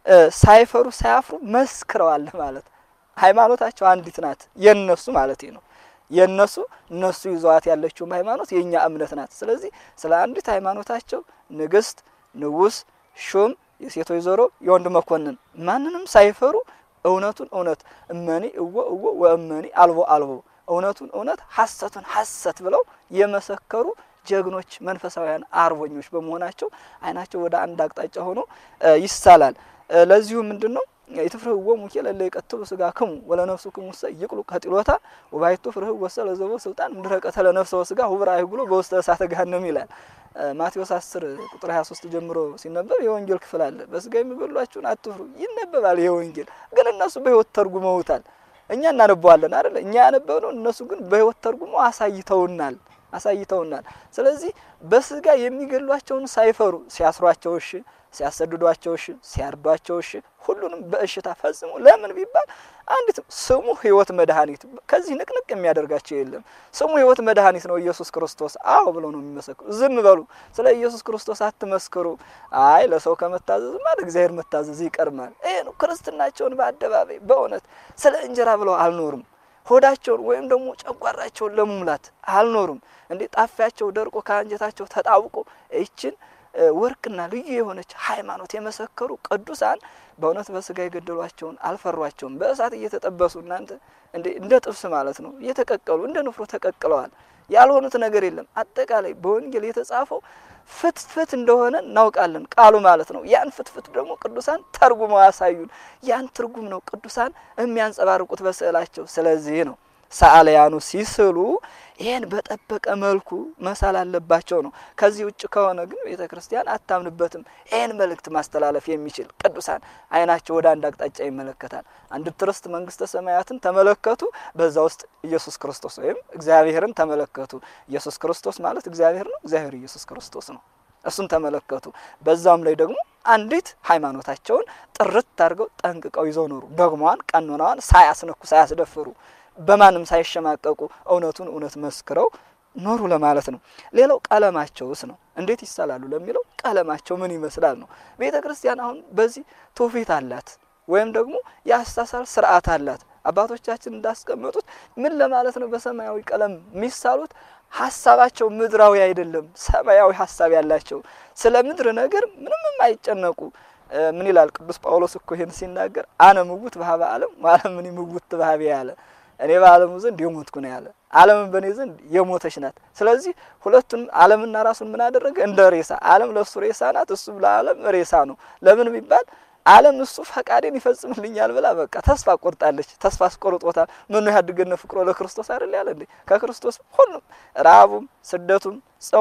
[SPEAKER 1] ሳይፈሩ ሳያፍሩ መስክረዋል ማለት ሃይማኖታቸው አንዲት ናት የነሱ ማለት ነው። የነሱ እነሱ ይዘዋት ያለችውም ሃይማኖት የእኛ እምነት ናት። ስለዚህ ስለ አንዲት ሃይማኖታቸው ንግስት፣ ንጉስ፣ ሹም፣ የሴቶች ዞሮ፣ የወንድ መኮንን ማንንም ሳይፈሩ እውነቱን እውነት እመኒ እወ እወ ወእመኒ አልቦ አልቦ እውነቱን እውነት ሐሰቱን ሐሰት ብለው የመሰከሩ ጀግኖች መንፈሳውያን አርበኞች በመሆናቸው አይናቸው ወደ አንድ አቅጣጫ ሆኖ ይሳላል። ለዚሁ ምንድን ነው የትፍርህዎ ሙኬ ለለ ይቀትሉ ስጋ ክሙ ወለነፍሱ ክሙ ሰ ይቅሉ ከጢሎታ ወባይቱ ፍርህ ወሰ ለዘቦ ስልጣን ምድረቀተ ለነፍሰ ወስጋ ሁብራ አይጉሎ በውስተ እሳተ ገሃነም ይላል። ማቴዎስ 10 ቁጥር 23 ጀምሮ ሲነበብ የወንጌል ክፍል አለ። በስጋ የሚበሏችሁን አትፍሩ ይነበባል። ይሄ ወንጌል ግን እነሱ በህይወት ተርጉመውታል። እኛ እናነበዋለን አይደለ? እኛ ያነበብነው እነሱ ግን በህይወት ተርጉመው አሳይተውናል አሳይተውናል። ስለዚህ በስጋ የሚገሏቸውን ሳይፈሩ ሲያስሯቸው እሺ፣ ሲያሰድዷቸው እሺ፣ ሲያርዷቸው እሺ፣ ሁሉንም በእሽታ ፈጽሞ ለምን ቢባል አንዲት ስሙ ህይወት መድኃኒት ከዚህ ንቅንቅ የሚያደርጋቸው የለም። ስሙ ህይወት መድኃኒት ነው ኢየሱስ ክርስቶስ። አዎ ብለው ነው የሚመሰክሩ። ዝም በሉ፣ ስለ ኢየሱስ ክርስቶስ አትመስክሩ። አይ ለሰው ከመታዘዝ ማለት እግዚአብሔር መታዘዝ ይቀርማል። ይሄ ነው ክርስትናቸውን በአደባባይ በእውነት ስለ እንጀራ ብለው አልኖሩም። ሆዳቸውን ወይም ደግሞ ጨጓራቸውን ለመሙላት አልኖሩም። እንዴ ጣፊያቸው ደርቆ ከአንጀታቸው ተጣብቆ ይችን ወርቅና ልዩ የሆነች ሃይማኖት የመሰከሩ ቅዱሳን በእውነት በስጋ የገደሏቸውን አልፈሯቸውም። በእሳት እየተጠበሱ እናንተ እንዴ እንደ ጥብስ ማለት ነው እየተቀቀሉ እንደ ንፍሮ ተቀቅለዋል። ያልሆኑት ነገር የለም። አጠቃላይ በወንጌል የተጻፈው ፍትፍት እንደሆነ እናውቃለን ቃሉ ማለት ነው። ያን ፍትፍት ደግሞ ቅዱሳን ተርጉመው ያሳዩን። ያን ትርጉም ነው ቅዱሳን የሚያንጸባርቁት በስዕላቸው። ስለዚህ ነው ሰዓሊያኑ ሲስሉ ይህን በጠበቀ መልኩ መሳል አለባቸው ነው። ከዚህ ውጭ ከሆነ ግን ቤተ ክርስቲያን አታምንበትም። ይህን መልእክት ማስተላለፍ የሚችል ቅዱሳን አይናቸው ወደ አንድ አቅጣጫ ይመለከታል። አንድ ትርስት መንግስተ ሰማያትን ተመለከቱ። በዛ ውስጥ ኢየሱስ ክርስቶስ ወይም እግዚአብሔርን ተመለከቱ። ኢየሱስ ክርስቶስ ማለት እግዚአብሔር ነው። እግዚአብሔር ኢየሱስ ክርስቶስ ነው። እሱን ተመለከቱ። በዛም ላይ ደግሞ አንዲት ሃይማኖታቸውን ጥርት አድርገው ጠንቅቀው ይዘው ኖሩ። ደግሟን ቀኖናዋን ሳያስነኩ ሳያስደፍሩ በማንም ሳይሸማቀቁ እውነቱን እውነት መስክረው ኖሩ ለማለት ነው። ሌላው ቀለማቸውስ ነው። እንዴት ይሳላሉ ለሚለው ቀለማቸው ምን ይመስላል ነው። ቤተ ክርስቲያን አሁን በዚህ ትውፊት አላት ወይም ደግሞ የአሳሳል ስርዓት አላት። አባቶቻችን እንዳስቀመጡት ምን ለማለት ነው? በሰማያዊ ቀለም የሚሳሉት ሀሳባቸው ምድራዊ አይደለም፣ ሰማያዊ ሀሳብ ያላቸው ስለ ምድር ነገር ምንም የማይጨነቁ ምን ይላል ቅዱስ ጳውሎስ እኮ ይህን ሲናገር አነ ምውት በሀበ ዓለም ወዓለም እኔ ምውት በሀቤ ያለ እኔ በዓለሙ ዘንድ የሞትኩ ነው ያለ፣ ዓለምን በእኔ ዘንድ የሞተች ናት። ስለዚህ ሁለቱን ዓለምና ራሱን ምን አደረገ? እንደ ሬሳ። ዓለም ለእሱ ሬሳ ናት፣ እሱ ለዓለም ሬሳ ነው። ለምን ቢባል ዓለም እሱ ፈቃዴን ይፈጽምልኛል ብላ በቃ ተስፋ ቆርጣለች። ተስፋ አስቆርጦታል። ምኑ ያድገነ ፍቅሮ ለክርስቶስ አይደል ያለ እንዴ? ከክርስቶስ ሁሉም ረሃቡም፣ ስደቱም፣ ጸቡን፣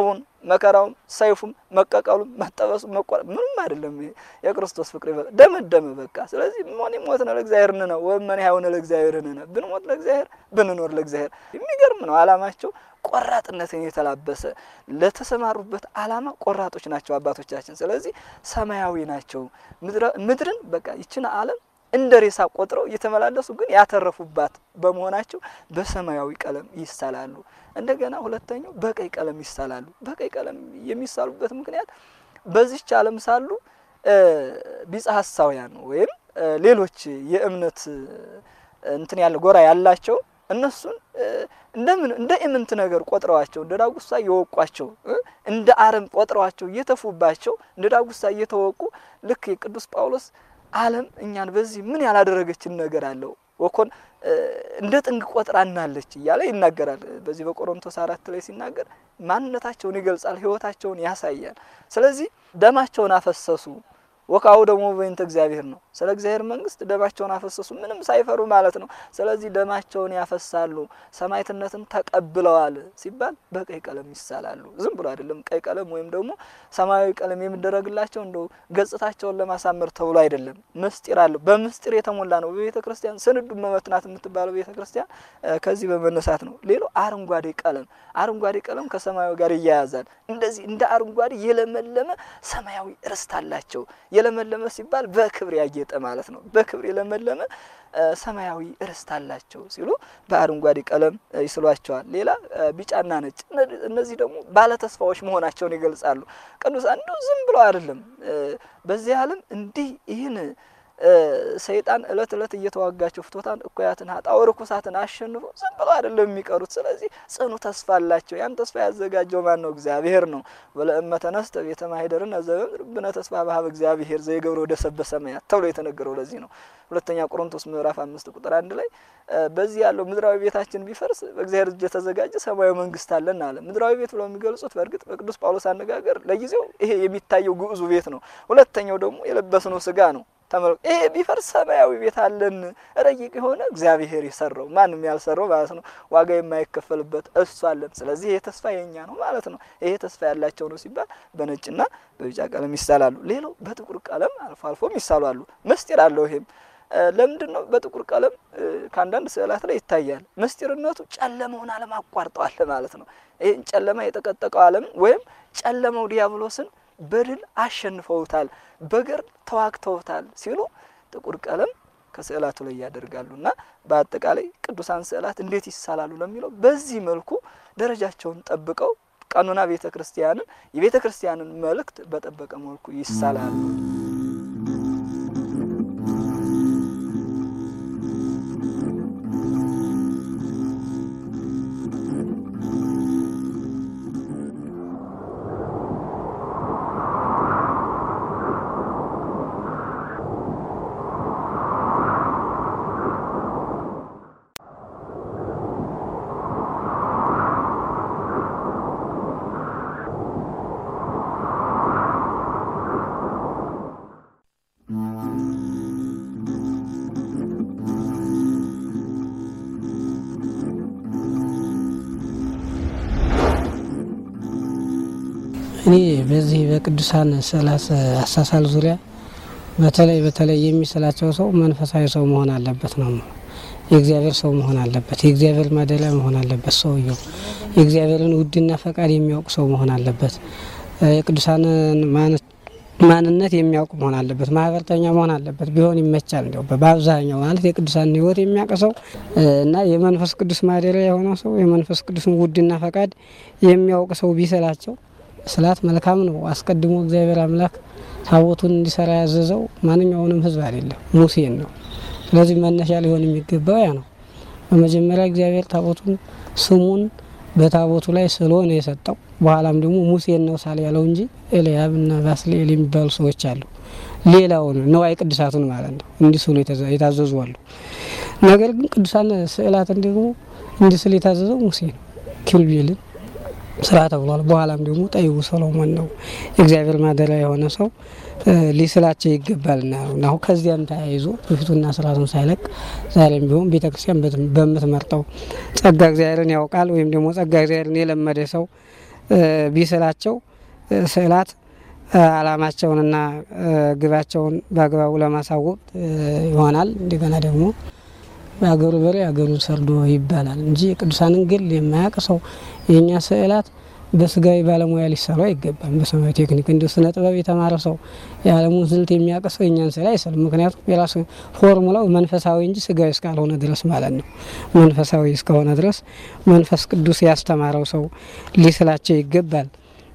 [SPEAKER 1] መከራውም፣ ሰይፉም፣ መቀቀሉም፣ መጠበሱም፣ መቆረ ምንም አይደለም። ይሄ የክርስቶስ ፍቅር ይበ ደመደመ በቃ። ስለዚህ ሞኒ ሞት ነው ለእግዚአብሔር ንነ ወመን ያው ነው ለእግዚአብሔር ንነ ብንሞት ለእግዚአብሔር ብንኖር ለእግዚአብሔር። የሚገርም ነው አላማቸው ቆራጥነትን የተላበሰ ለተሰማሩበት አላማ ቆራጦች ናቸው አባቶቻችን። ስለዚህ ሰማያዊ ናቸው። ምድርን በቃ ይችን ዓለም እንደ ሬሳ ቆጥረው እየተመላለሱ ግን ያተረፉባት በመሆናቸው በሰማያዊ ቀለም ይሳላሉ። እንደገና ሁለተኛው በቀይ ቀለም ይሳላሉ። በቀይ ቀለም የሚሳሉበት ምክንያት በዚች ዓለም ሳሉ ቢጸ ሐሳውያን ወይም ሌሎች የእምነት እንትን ያለ ጎራ ያላቸው እነሱን እንደምን እንደ ኢምንት ነገር ቆጥረዋቸው እንደ ዳጉሳ እየወቋቸው እንደ አረም ቆጥረዋቸው እየተፉባቸው እንደ ዳጉሳ እየተወቁ ልክ የቅዱስ ጳውሎስ ዓለም እኛን በዚህ ምን ያላደረገችን ነገር አለው ወኮን እንደ ጥንግ ቆጥራናለች እያለ ይናገራል። በዚህ በቆሮንቶስ አራት ላይ ሲናገር ማንነታቸውን ይገልጻል፣ ሕይወታቸውን ያሳያል። ስለዚህ ደማቸውን አፈሰሱ ወካው ደግሞ በእንተ እግዚአብሔር ነው። ስለ እግዚአብሔር መንግስት ደማቸውን አፈሰሱ ምንም ሳይፈሩ ማለት ነው። ስለዚህ ደማቸውን ያፈሳሉ፣ ሰማዕትነትን ተቀብለዋል ሲባል በቀይ ቀለም ይሳላሉ። ዝም ብሎ አይደለም። ቀይ ቀለም ወይም ደግሞ ሰማያዊ ቀለም የሚደረግላቸው እንደው ገጽታቸውን ለማሳመር ተብሎ አይደለም። ምስጢር አለው። በምስጢር የተሞላ ነው። በቤተ ክርስቲያን ስንዱ መመትናት የምትባለው ቤተ ክርስቲያን ከዚህ በመነሳት ነው። ሌላው አረንጓዴ ቀለም፣ አረንጓዴ ቀለም ከሰማያዊ ጋር ይያያዛል። እንደዚህ እንደ አረንጓዴ የለመለመ ሰማያዊ ርስት አላቸው። የለመለመ ሲባል በክብር ያጌጠ ማለት ነው። በክብር የለመለመ ሰማያዊ ርስት አላቸው ሲሉ በአረንጓዴ ቀለም ይስሏቸዋል። ሌላ ቢጫና ነጭ፣ እነዚህ ደግሞ ባለተስፋዎች መሆናቸውን ይገልጻሉ። ቅዱሳን እንደው ዝም ብለው አይደለም በዚህ ዓለም እንዲህ ይህን ሰይጣን እለት እለት እየተዋጋቸው ፍቶታን እኩያትን ሀጣው ርኩሳትን አሸንፎ ዝም ብለው አይደለም የሚቀሩት። ስለዚህ ጽኑ ተስፋ አላቸው። ያን ተስፋ ያዘጋጀው ማን ነው? እግዚአብሔር ነው። ወለእመ ተነስተ ቤተ ማኅደርነ ዘበምድር ብነ ተስፋ በሀበ እግዚአብሔር ዘይገብሮ ወደ ሰበ ሰማያት ተብሎ የተነገረው ለዚህ ነው። ሁለተኛ ቆሮንቶስ ምዕራፍ አምስት ቁጥር አንድ ላይ በዚህ ያለው ምድራዊ ቤታችን ቢፈርስ በእግዚአብሔር እጅ የተዘጋጀ ሰማያዊ መንግስት አለን አለ። ምድራዊ ቤት ብለው የሚገልጹት በእርግጥ በቅዱስ ጳውሎስ አነጋገር ለጊዜው ይሄ የሚታየው ግዑዙ ቤት ነው። ሁለተኛው ደግሞ የለበስነው ስጋ ነው። ተመልከ ይሄ ቢፈርስ ሰማያዊ ቤት አለን፣ ረቂቅ የሆነ እግዚአብሔር የሰራው ማንም ያልሰራው ማለት ነው፣ ዋጋ የማይከፈልበት እሱ አለን። ስለዚህ ይሄ ተስፋ የኛ ነው ማለት ነው። ይሄ ተስፋ ያላቸው ነው ሲባል በነጭና በቢጫ ቀለም ይሳላሉ። ሌላው በጥቁር ቀለም አልፎ አልፎም ይሳላሉ። ምስጢር አለው። ይሄም ለምንድን ነው በጥቁር ቀለም ከአንዳንድ ስዕላት ላይ ይታያል። ምስጢርነቱ ጨለመውን ዓለም አቋርጠዋል ማለት ነው። ይህን ጨለማ የጠቀጠቀው ዓለም ወይም ጨለመው ዲያብሎስን በድል አሸንፈውታል፣ በገር ተዋግተውታል ሲሉ ጥቁር ቀለም ከስዕላቱ ላይ ያደርጋሉ። እና በአጠቃላይ ቅዱሳን ስዕላት እንዴት ይሳላሉ ለሚለው በዚህ መልኩ ደረጃቸውን ጠብቀው ቀኖና ቤተ ክርስቲያንን የቤተ ክርስቲያንን መልእክት በጠበቀ መልኩ ይሳላሉ።
[SPEAKER 2] እኔ በዚህ በቅዱሳን ስዕላት አሳሳል ዙሪያ በተለይ በተለይ የሚስላቸው ሰው መንፈሳዊ ሰው መሆን አለበት ነው። የእግዚአብሔር ሰው መሆን አለበት። የእግዚአብሔር ማደሪያ መሆን አለበት። ሰውየው የእግዚአብሔርን ውድና ፈቃድ የሚያውቅ ሰው መሆን አለበት። የቅዱሳንን ማንነት የሚያውቅ መሆን አለበት። ማህበርተኛ መሆን አለበት። ቢሆን ይመቻል። እንዲያው በአብዛኛው ማለት የቅዱሳን ሕይወት የሚያውቅ ሰው እና የመንፈስ ቅዱስ ማደሪያ የሆነ ሰው የመንፈስ ቅዱስን ውድና ፈቃድ የሚያውቅ ሰው ቢስላቸው ስላት መልካም ነው። አስቀድሞ እግዚአብሔር አምላክ ታቦቱን እንዲሰራ ያዘዘው ማንኛውንም ሕዝብ አይደለም ሙሴን ነው። ስለዚህ መነሻ ሊሆን የሚገባው ያ ነው። በመጀመሪያ እግዚአብሔር ታቦቱን ስሙን በታቦቱ ላይ ስሎ ነው የሰጠው። በኋላም ደግሞ ሙሴን ነው ሳል ያለው እንጂ ኤልያብ እና ባስልኤል የሚባሉ ሰዎች አሉ። ሌላውን ነዋይ ቅዱሳቱን ማለት ነው እንዲህ ስሉ የታዘዙ አሉ። ነገር ግን ቅዱሳን ስዕላትን ደግሞ እንዲህ ስል የታዘዘው ሙሴ ነው። ኪሩቤልን ስራ ተብሏል። በኋላም ደግሞ ጠይቡ ሰሎሞን ነው የእግዚአብሔር ማደሪያ የሆነ ሰው ሊስላቸው ይገባልና ነው። አሁን ከዚያም ተያይዞ በፊቱና ስርዓቱን ሳይለቅ ዛሬም ቢሆን ቤተ ክርስቲያን በምትመርጠው ጸጋ እግዚአብሔርን ያውቃል ወይም ደግሞ ጸጋ እግዚአብሔርን የለመደ ሰው ቢስላቸው ስዕላት ዓላማቸውንና ግባቸውን በአግባቡ ለማሳወቅ ይሆናል። እንደገና ደግሞ በአገሩ በሬ አገሩን ሰርዶ ይባላል እንጂ የቅዱሳንን ገድል የማያውቅ ሰው የእኛ ስዕላት በስጋዊ ባለሙያ ሊሰሩ አይገባም። በሰማያዊ ቴክኒክ እንዲሁ ስነ ጥበብ የተማረ ሰው የዓለሙን ስልት የሚያውቅ ሰው የእኛን ስዕል አይስልም። ምክንያቱም የራሱ ፎርሙላው መንፈሳዊ እንጂ ስጋዊ እስካልሆነ ድረስ ማለት ነው። መንፈሳዊ እስከሆነ ድረስ መንፈስ ቅዱስ ያስተማረው ሰው ሊስላቸው ይገባል።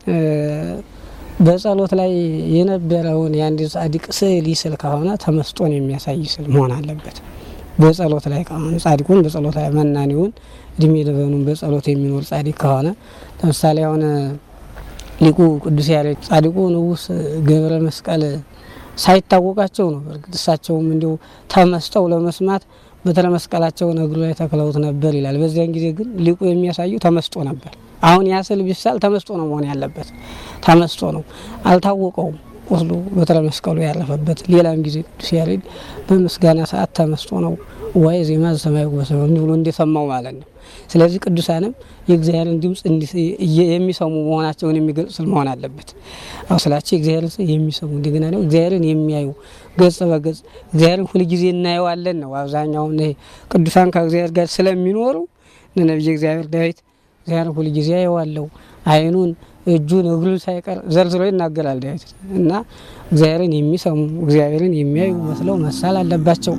[SPEAKER 2] በጸሎት ላይ የነበረውን የአንድ ጻድቅ ስዕል ይስል ከሆነ ተመስጦን የሚያሳይ ስዕል መሆን አለበት። በጸሎት ላይ ከሆነ ጻድቁን በጸሎት ላይ መናኒውን እድሜ ልበኑን በጸሎት የሚኖር ጻድቅ ከሆነ ለምሳሌ አሁን ሊቁ ቅዱስ ያሬድ ጻድቁ ንጉሥ ገብረ መስቀል ሳይታወቃቸው ነው። በእርግጥ እሳቸውም እንዲሁ ተመስጠው ለመስማት በትረ መስቀላቸውን እግሩ ላይ ተክለውት ነበር ይላል። በዚያን ጊዜ ግን ሊቁ የሚያሳዩ ተመስጦ ነበር። አሁን ያ ስዕል ቢሳል ተመስጦ ነው መሆን ያለበት። ተመስጦ ነው፣ አልታወቀውም ቁስሉ በትረ መስቀሉ ያረፈበት። ሌላም ጊዜ ቅዱስ ያሬድ በምስጋና ሰዓት ተመስጦ ነው ዋይ ዜማ ሰማይ ጎሰ ብሎ እንደሰማው ማለት ነው። ስለዚህ ቅዱሳንም የእግዚአብሔርን ድምፅ የሚሰሙ መሆናቸውን የሚገልጽ መሆን አለበት። አሁ ስላቸው የእግዚአብሔርን የሚሰሙ እንደገና ደግሞ እግዚአብሔርን የሚያዩ ገጽ በገጽ እግዚአብሔርን ሁልጊዜ እናየዋለን ነው። አብዛኛውን ይሄ ቅዱሳን ከእግዚአብሔር ጋር ስለሚኖሩ ነቢየ እግዚአብሔር ዳዊት እግዚአብሔርን ሁልጊዜ አየዋለሁ ዓይኑን እጁን እግሩን ሳይቀር ዘርዝሮ ይናገራል ዳዊት እና እግዚአብሔርን የሚሰሙ እግዚአብሔርን የሚያዩ መስለው መሳል አለባቸው።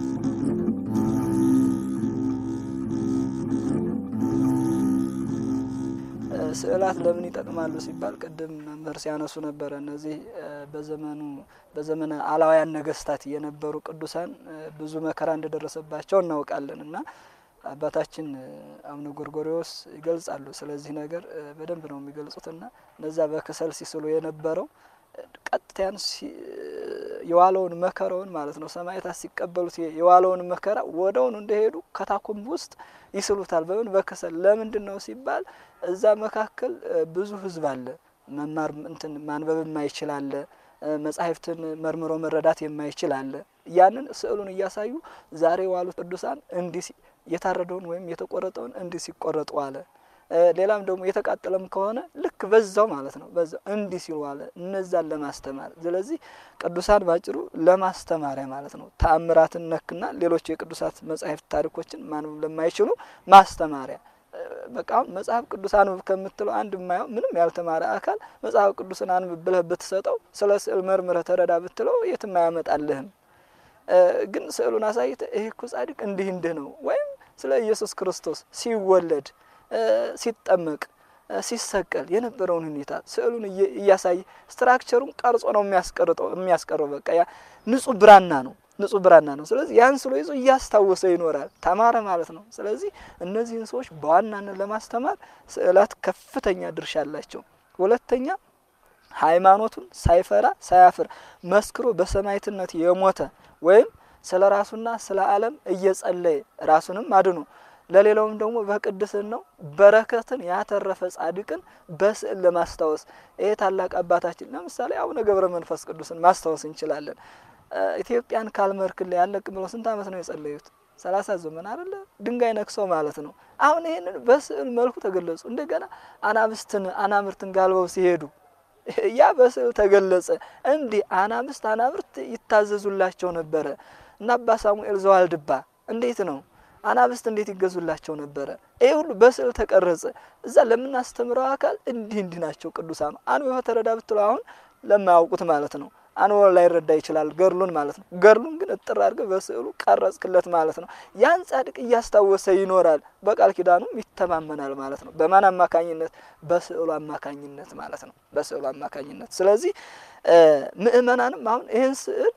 [SPEAKER 1] ስዕላት ለምን ይጠቅማሉ ሲባል ቅድም መምህር ሲያነሱ ነበረ። እነዚህ በዘመኑ በዘመነ አላውያን ነገስታት የነበሩ ቅዱሳን ብዙ መከራ እንደደረሰባቸው እናውቃለን እና አባታችን አቡነ ጎርጎሪዎስ ይገልጻሉ። ስለዚህ ነገር በደንብ ነው የሚገልጹትና እነዛ በከሰል ሲስሉ የነበረው ቀጥታያን የዋለውን መከራውን ማለት ነው ሰማዕታት ሲቀበሉት የዋለውን መከራ ወደውን እንደሄዱ ከታኩም ውስጥ ይስሉታል። በምን በከሰል ለምንድን ነው ሲባል እዛ መካከል ብዙ ሕዝብ አለ። መማር እንትን ማንበብ የማይችል አለ። መጻሕፍትን መርምሮ መረዳት የማይችል አለ። ያንን ስዕሉን እያሳዩ ዛሬ የዋሉት ቅዱሳን እንዲህ የታረደውን ወይም የተቆረጠውን እንዲህ ሲቆረጡ አለ። ሌላም ደግሞ የተቃጠለም ከሆነ ልክ በዛው ማለት ነው በዛው እንዲህ ሲሉ አለ። እነዛን ለማስተማር ስለዚህ ቅዱሳን ባጭሩ ለማስተማሪያ ማለት ነው። ተአምራትን ነክና ሌሎች የቅዱሳት መጻሕፍት ታሪኮችን ማንበብ ለማይችሉ ማስተማሪያ በቃ መጽሐፍ ቅዱስ አንብብ ከምትለው አንድ የማየው ምንም ያልተማረ አካል መጽሐፍ ቅዱስን አንብብ ብለህ ብትሰጠው ስለ ስዕል መርምረህ ተረዳ ብትለው የትም አያመጣልህም። ግን ስዕሉን አሳይተህ ይህ እኮ ጻድቅ እንዲህ እንዲህ ነው ወይም ስለ ኢየሱስ ክርስቶስ ሲወለድ ሲጠመቅ ሲሰቀል የነበረውን ሁኔታ ስዕሉን እያሳየ ስትራክቸሩን ቀርጾ ነው የሚያስቀርጠው የሚያስቀረው በቃ ያ ንጹህ ብራና ነው ንጹህ ብራና ነው። ስለዚህ ያን ስሎ ይዞ እያስታወሰ ይኖራል። ተማረ ማለት ነው። ስለዚህ እነዚህን ሰዎች በዋናነት ለማስተማር ስዕላት ከፍተኛ ድርሻ አላቸው። ሁለተኛ ሃይማኖቱን ሳይፈራ ሳያፍር መስክሮ በሰማዕትነት የሞተ ወይም ስለ ራሱና ስለ ዓለም እየጸለየ ራሱንም አድኖ ለሌላውም ደግሞ በቅድስናው በረከትን ያተረፈ ጻድቅን በስዕል ለማስታወስ ይሄ ታላቅ አባታችን ለምሳሌ አቡነ ገብረ መንፈስ ቅዱስን ማስታወስ እንችላለን። ኢትዮጵያን ካልመርክልህ ያለቅ ብለው ስንት ዓመት ነው የጸለዩት? ሰላሳ ዘመን አይደለ? ድንጋይ ነክሰው ማለት ነው። አሁን ይህንን በስዕል መልኩ ተገለጹ። እንደገና አናብስትን አናምርትን ጋልበው ሲሄዱ ያ በስዕል ተገለጸ። እንዲህ አናብስት አናብርት ይታዘዙላቸው ነበረ እና አባ ሳሙኤል ዘዋልድባ እንዴት ነው አናብስት እንዴት ይገዙላቸው ነበረ? ይህ ሁሉ በስዕል ተቀረጸ። እዛ ለምናስተምረው አካል እንዲህ እንዲህ ናቸው ቅዱሳኑ። አንብበህ ተረዳ ብትለው አሁን ለማያውቁት ማለት ነው አንወ ላይረዳ ይችላል ገድሉን ማለት ነው። ገድሉን ግን እጥር አድርገህ በስዕሉ ቀረጽክለት ማለት ነው። ያን ጻድቅ እያስታወሰ ይኖራል፣ በቃል ኪዳኑም ይተማመናል ማለት ነው። በማን አማካኝነት? በስዕሉ አማካኝነት ማለት ነው። በስዕሉ አማካኝነት። ስለዚህ ምእመናንም አሁን ይህን ስዕል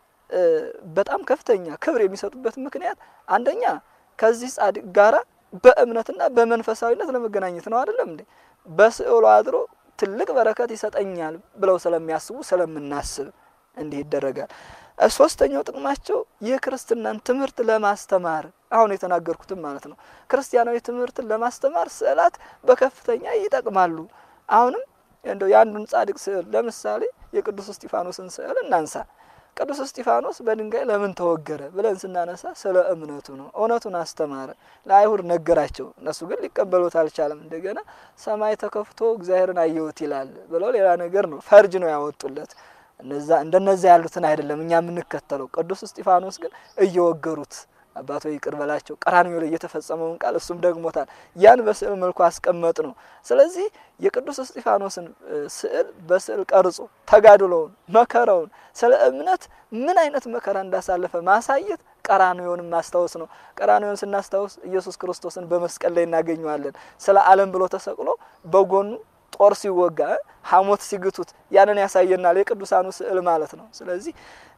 [SPEAKER 1] በጣም ከፍተኛ ክብር የሚሰጡበት ምክንያት አንደኛ ከዚህ ጻድቅ ጋራ በእምነትና በመንፈሳዊነት ለመገናኘት ነው። አይደለም እንዴ? በስዕሉ አድሮ ትልቅ በረከት ይሰጠኛል ብለው ስለሚያስቡ ስለምናስብ እንዲህ ይደረጋል። ሶስተኛው ጥቅማቸው የክርስትናን ትምህርት ለማስተማር አሁን የተናገርኩትም ማለት ነው። ክርስቲያናዊ ትምህርትን ለማስተማር ስዕላት በከፍተኛ ይጠቅማሉ። አሁንም እንደው የአንዱን ጻድቅ ስዕል ለምሳሌ የቅዱስ እስጢፋኖስን ስዕል እናንሳ። ቅዱስ እስጢፋኖስ በድንጋይ ለምን ተወገረ ብለን ስናነሳ ስለ እምነቱ ነው። እውነቱን አስተማረ፣ ለአይሁድ ነገራቸው። እነሱ ግን ሊቀበሉት አልቻለም። እንደገና ሰማይ ተከፍቶ እግዚአብሔርን አየሁት ይላል ብለው ሌላ ነገር ነው ፈርጅ ነው ያወጡለት። እነዛ እንደነዛ ያሉትን አይደለም እኛ የምንከተለው። ቅዱስ እስጢፋኖስ ግን እየወገሩት አባቶ ይቅር በላቸው ቀራንዮ ላይ የተፈጸመውን ቃል እሱም ደግሞታል። ያን በስዕል መልኩ አስቀመጥ ነው። ስለዚህ የቅዱስ እስጢፋኖስን ስዕል በስዕል ቀርጾ ተጋድሎውን፣ መከራውን ስለ እምነት ምን አይነት መከራ እንዳሳለፈ ማሳየት ቀራንዮንም ማስታወስ ነው። ቀራንዮን ስናስታውስ ኢየሱስ ክርስቶስን በመስቀል ላይ እናገኘዋለን። ስለ ዓለም ብሎ ተሰቅሎ በጎኑ ጦር ሲወጋ ሐሞት ሲግቱት ያንን ያሳየናል። የቅዱሳኑ ስዕል ማለት ነው። ስለዚህ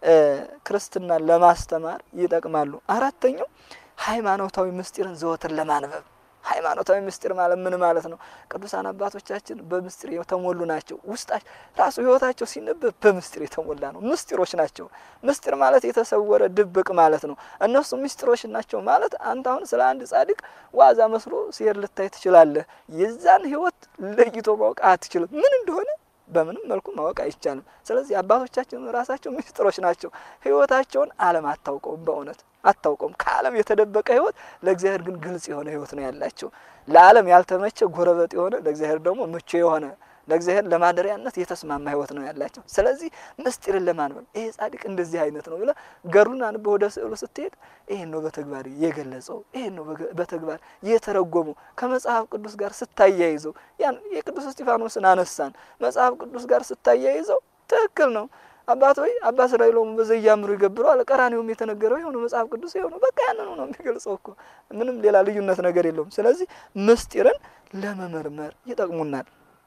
[SPEAKER 1] ክርስትናን ለማስተማር ይጠቅማሉ። አራተኛው ሃይማኖታዊ ምስጢርን ዘወትር ለማንበብ ሃይማኖታዊ ምስጢር ማለት ምን ማለት ነው? ቅዱሳን አባቶቻችን በምስጢር የተሞሉ ናቸው። ውስጣቸው ራሱ ሕይወታቸው ሲነበብ በምስጢር የተሞላ ነው። ምስጢሮች ናቸው። ምስጢር ማለት የተሰወረ ድብቅ ማለት ነው። እነሱ ምስጢሮች ናቸው ማለት አንተ አሁን ስለ አንድ ጻድቅ ዋዛ መስሎ ሲሄድ ልታይ ትችላለህ። የዛን ሕይወት ለይቶ ማወቅ አትችልም። ምን እንደሆነ በምንም መልኩ ማወቅ አይቻልም። ስለዚህ አባቶቻችን ራሳቸው ምስጢሮች ናቸው። ሕይወታቸውን ዓለም አታውቀውም። በእውነት አታውቀውም። ከዓለም የተደበቀ ሕይወት ለእግዚአብሔር ግን ግልጽ የሆነ ሕይወት ነው ያላቸው። ለዓለም ያልተመቸ ጎረበጥ የሆነ ለእግዚአብሔር ደግሞ ምቹ የሆነ ለእግዚአብሔር ለማደሪያነት የተስማማ ሕይወት ነው ያላቸው። ስለዚህ ምስጢርን ለማንበብ ይሄ ጻድቅ እንደዚህ አይነት ነው ብለ ገሩን አንበ ወደ ስዕሉ ስትሄድ ይሄን ነው በተግባር የገለጸው፣ ይሄን ነው በተግባር የተረጎመው። ከመጽሐፍ ቅዱስ ጋር ስታያይዘው ያን የቅዱስ እስጢፋኖስን አነሳን። መጽሐፍ ቅዱስ ጋር ስታያይዘው ትክክል ነው። አባት ወይ አባ እስራኤሎም በዘያምሩ ይገብሩ አለ። ቀራኔውም የተነገረው የሆነ መጽሐፍ ቅዱስ የሆነ በቃ ያንኑ ነው የሚገልጸው እኮ ምንም ሌላ ልዩነት ነገር የለውም። ስለዚህ ምስጢርን ለመመርመር ይጠቅሙናል።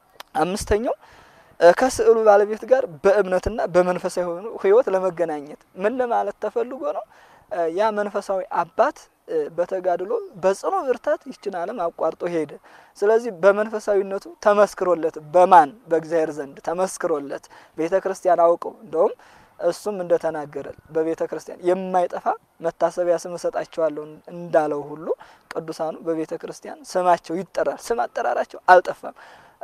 [SPEAKER 1] አምስተኛው ከስዕሉ ባለቤት ጋር በእምነትና በመንፈሳዊ ሕይወት ለመገናኘት ምን ለማለት ተፈልጎ ነው? ያ መንፈሳዊ አባት በተጋድሎ በጽኑ ብርታት ይችን ዓለም አቋርጦ ሄደ። ስለዚህ በመንፈሳዊነቱ ተመስክሮለት በማን በእግዚአብሔር ዘንድ ተመስክሮለት ቤተ ክርስቲያን አውቀው እንደውም እሱም እንደተናገረ በቤተ ክርስቲያን የማይጠፋ መታሰቢያ ስም እሰጣቸዋለሁ እንዳለው ሁሉ ቅዱሳኑ በቤተ ክርስቲያን ስማቸው ይጠራል። ስም አጠራራቸው አልጠፋም።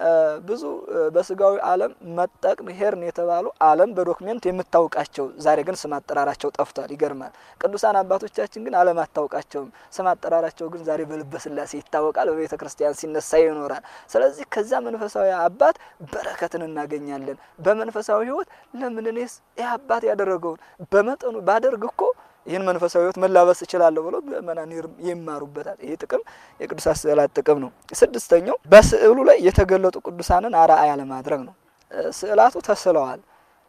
[SPEAKER 1] ብዙ በስጋዊ ዓለም መጠቅም ሄርን የተባሉ ዓለም በዶክሜንት የምታውቃቸው ዛሬ ግን ስም አጠራራቸው ጠፍቷል። ይገርማል። ቅዱሳን አባቶቻችን ግን ዓለም አታውቃቸውም። ስም አጠራራቸው ግን ዛሬ በልበ ሥላሴ ይታወቃል። በቤተ ክርስቲያን ሲነሳ ይኖራል። ስለዚህ ከዛ መንፈሳዊ አባት በረከትን እናገኛለን። በመንፈሳዊ ሕይወት ለምን እኔስ ይህ አባት ያደረገውን በመጠኑ ባደርግ እኮ ይህን መንፈሳዊ ሕይወት መላበስ እችላለሁ ብሎ ምእመናን ይማሩበታል። ይህ ጥቅም የቅዱሳት ስዕላት ጥቅም ነው። ስድስተኛው በስዕሉ ላይ የተገለጡ ቅዱሳንን አርአያ ለማድረግ ነው። ስዕላቱ ተስለዋል።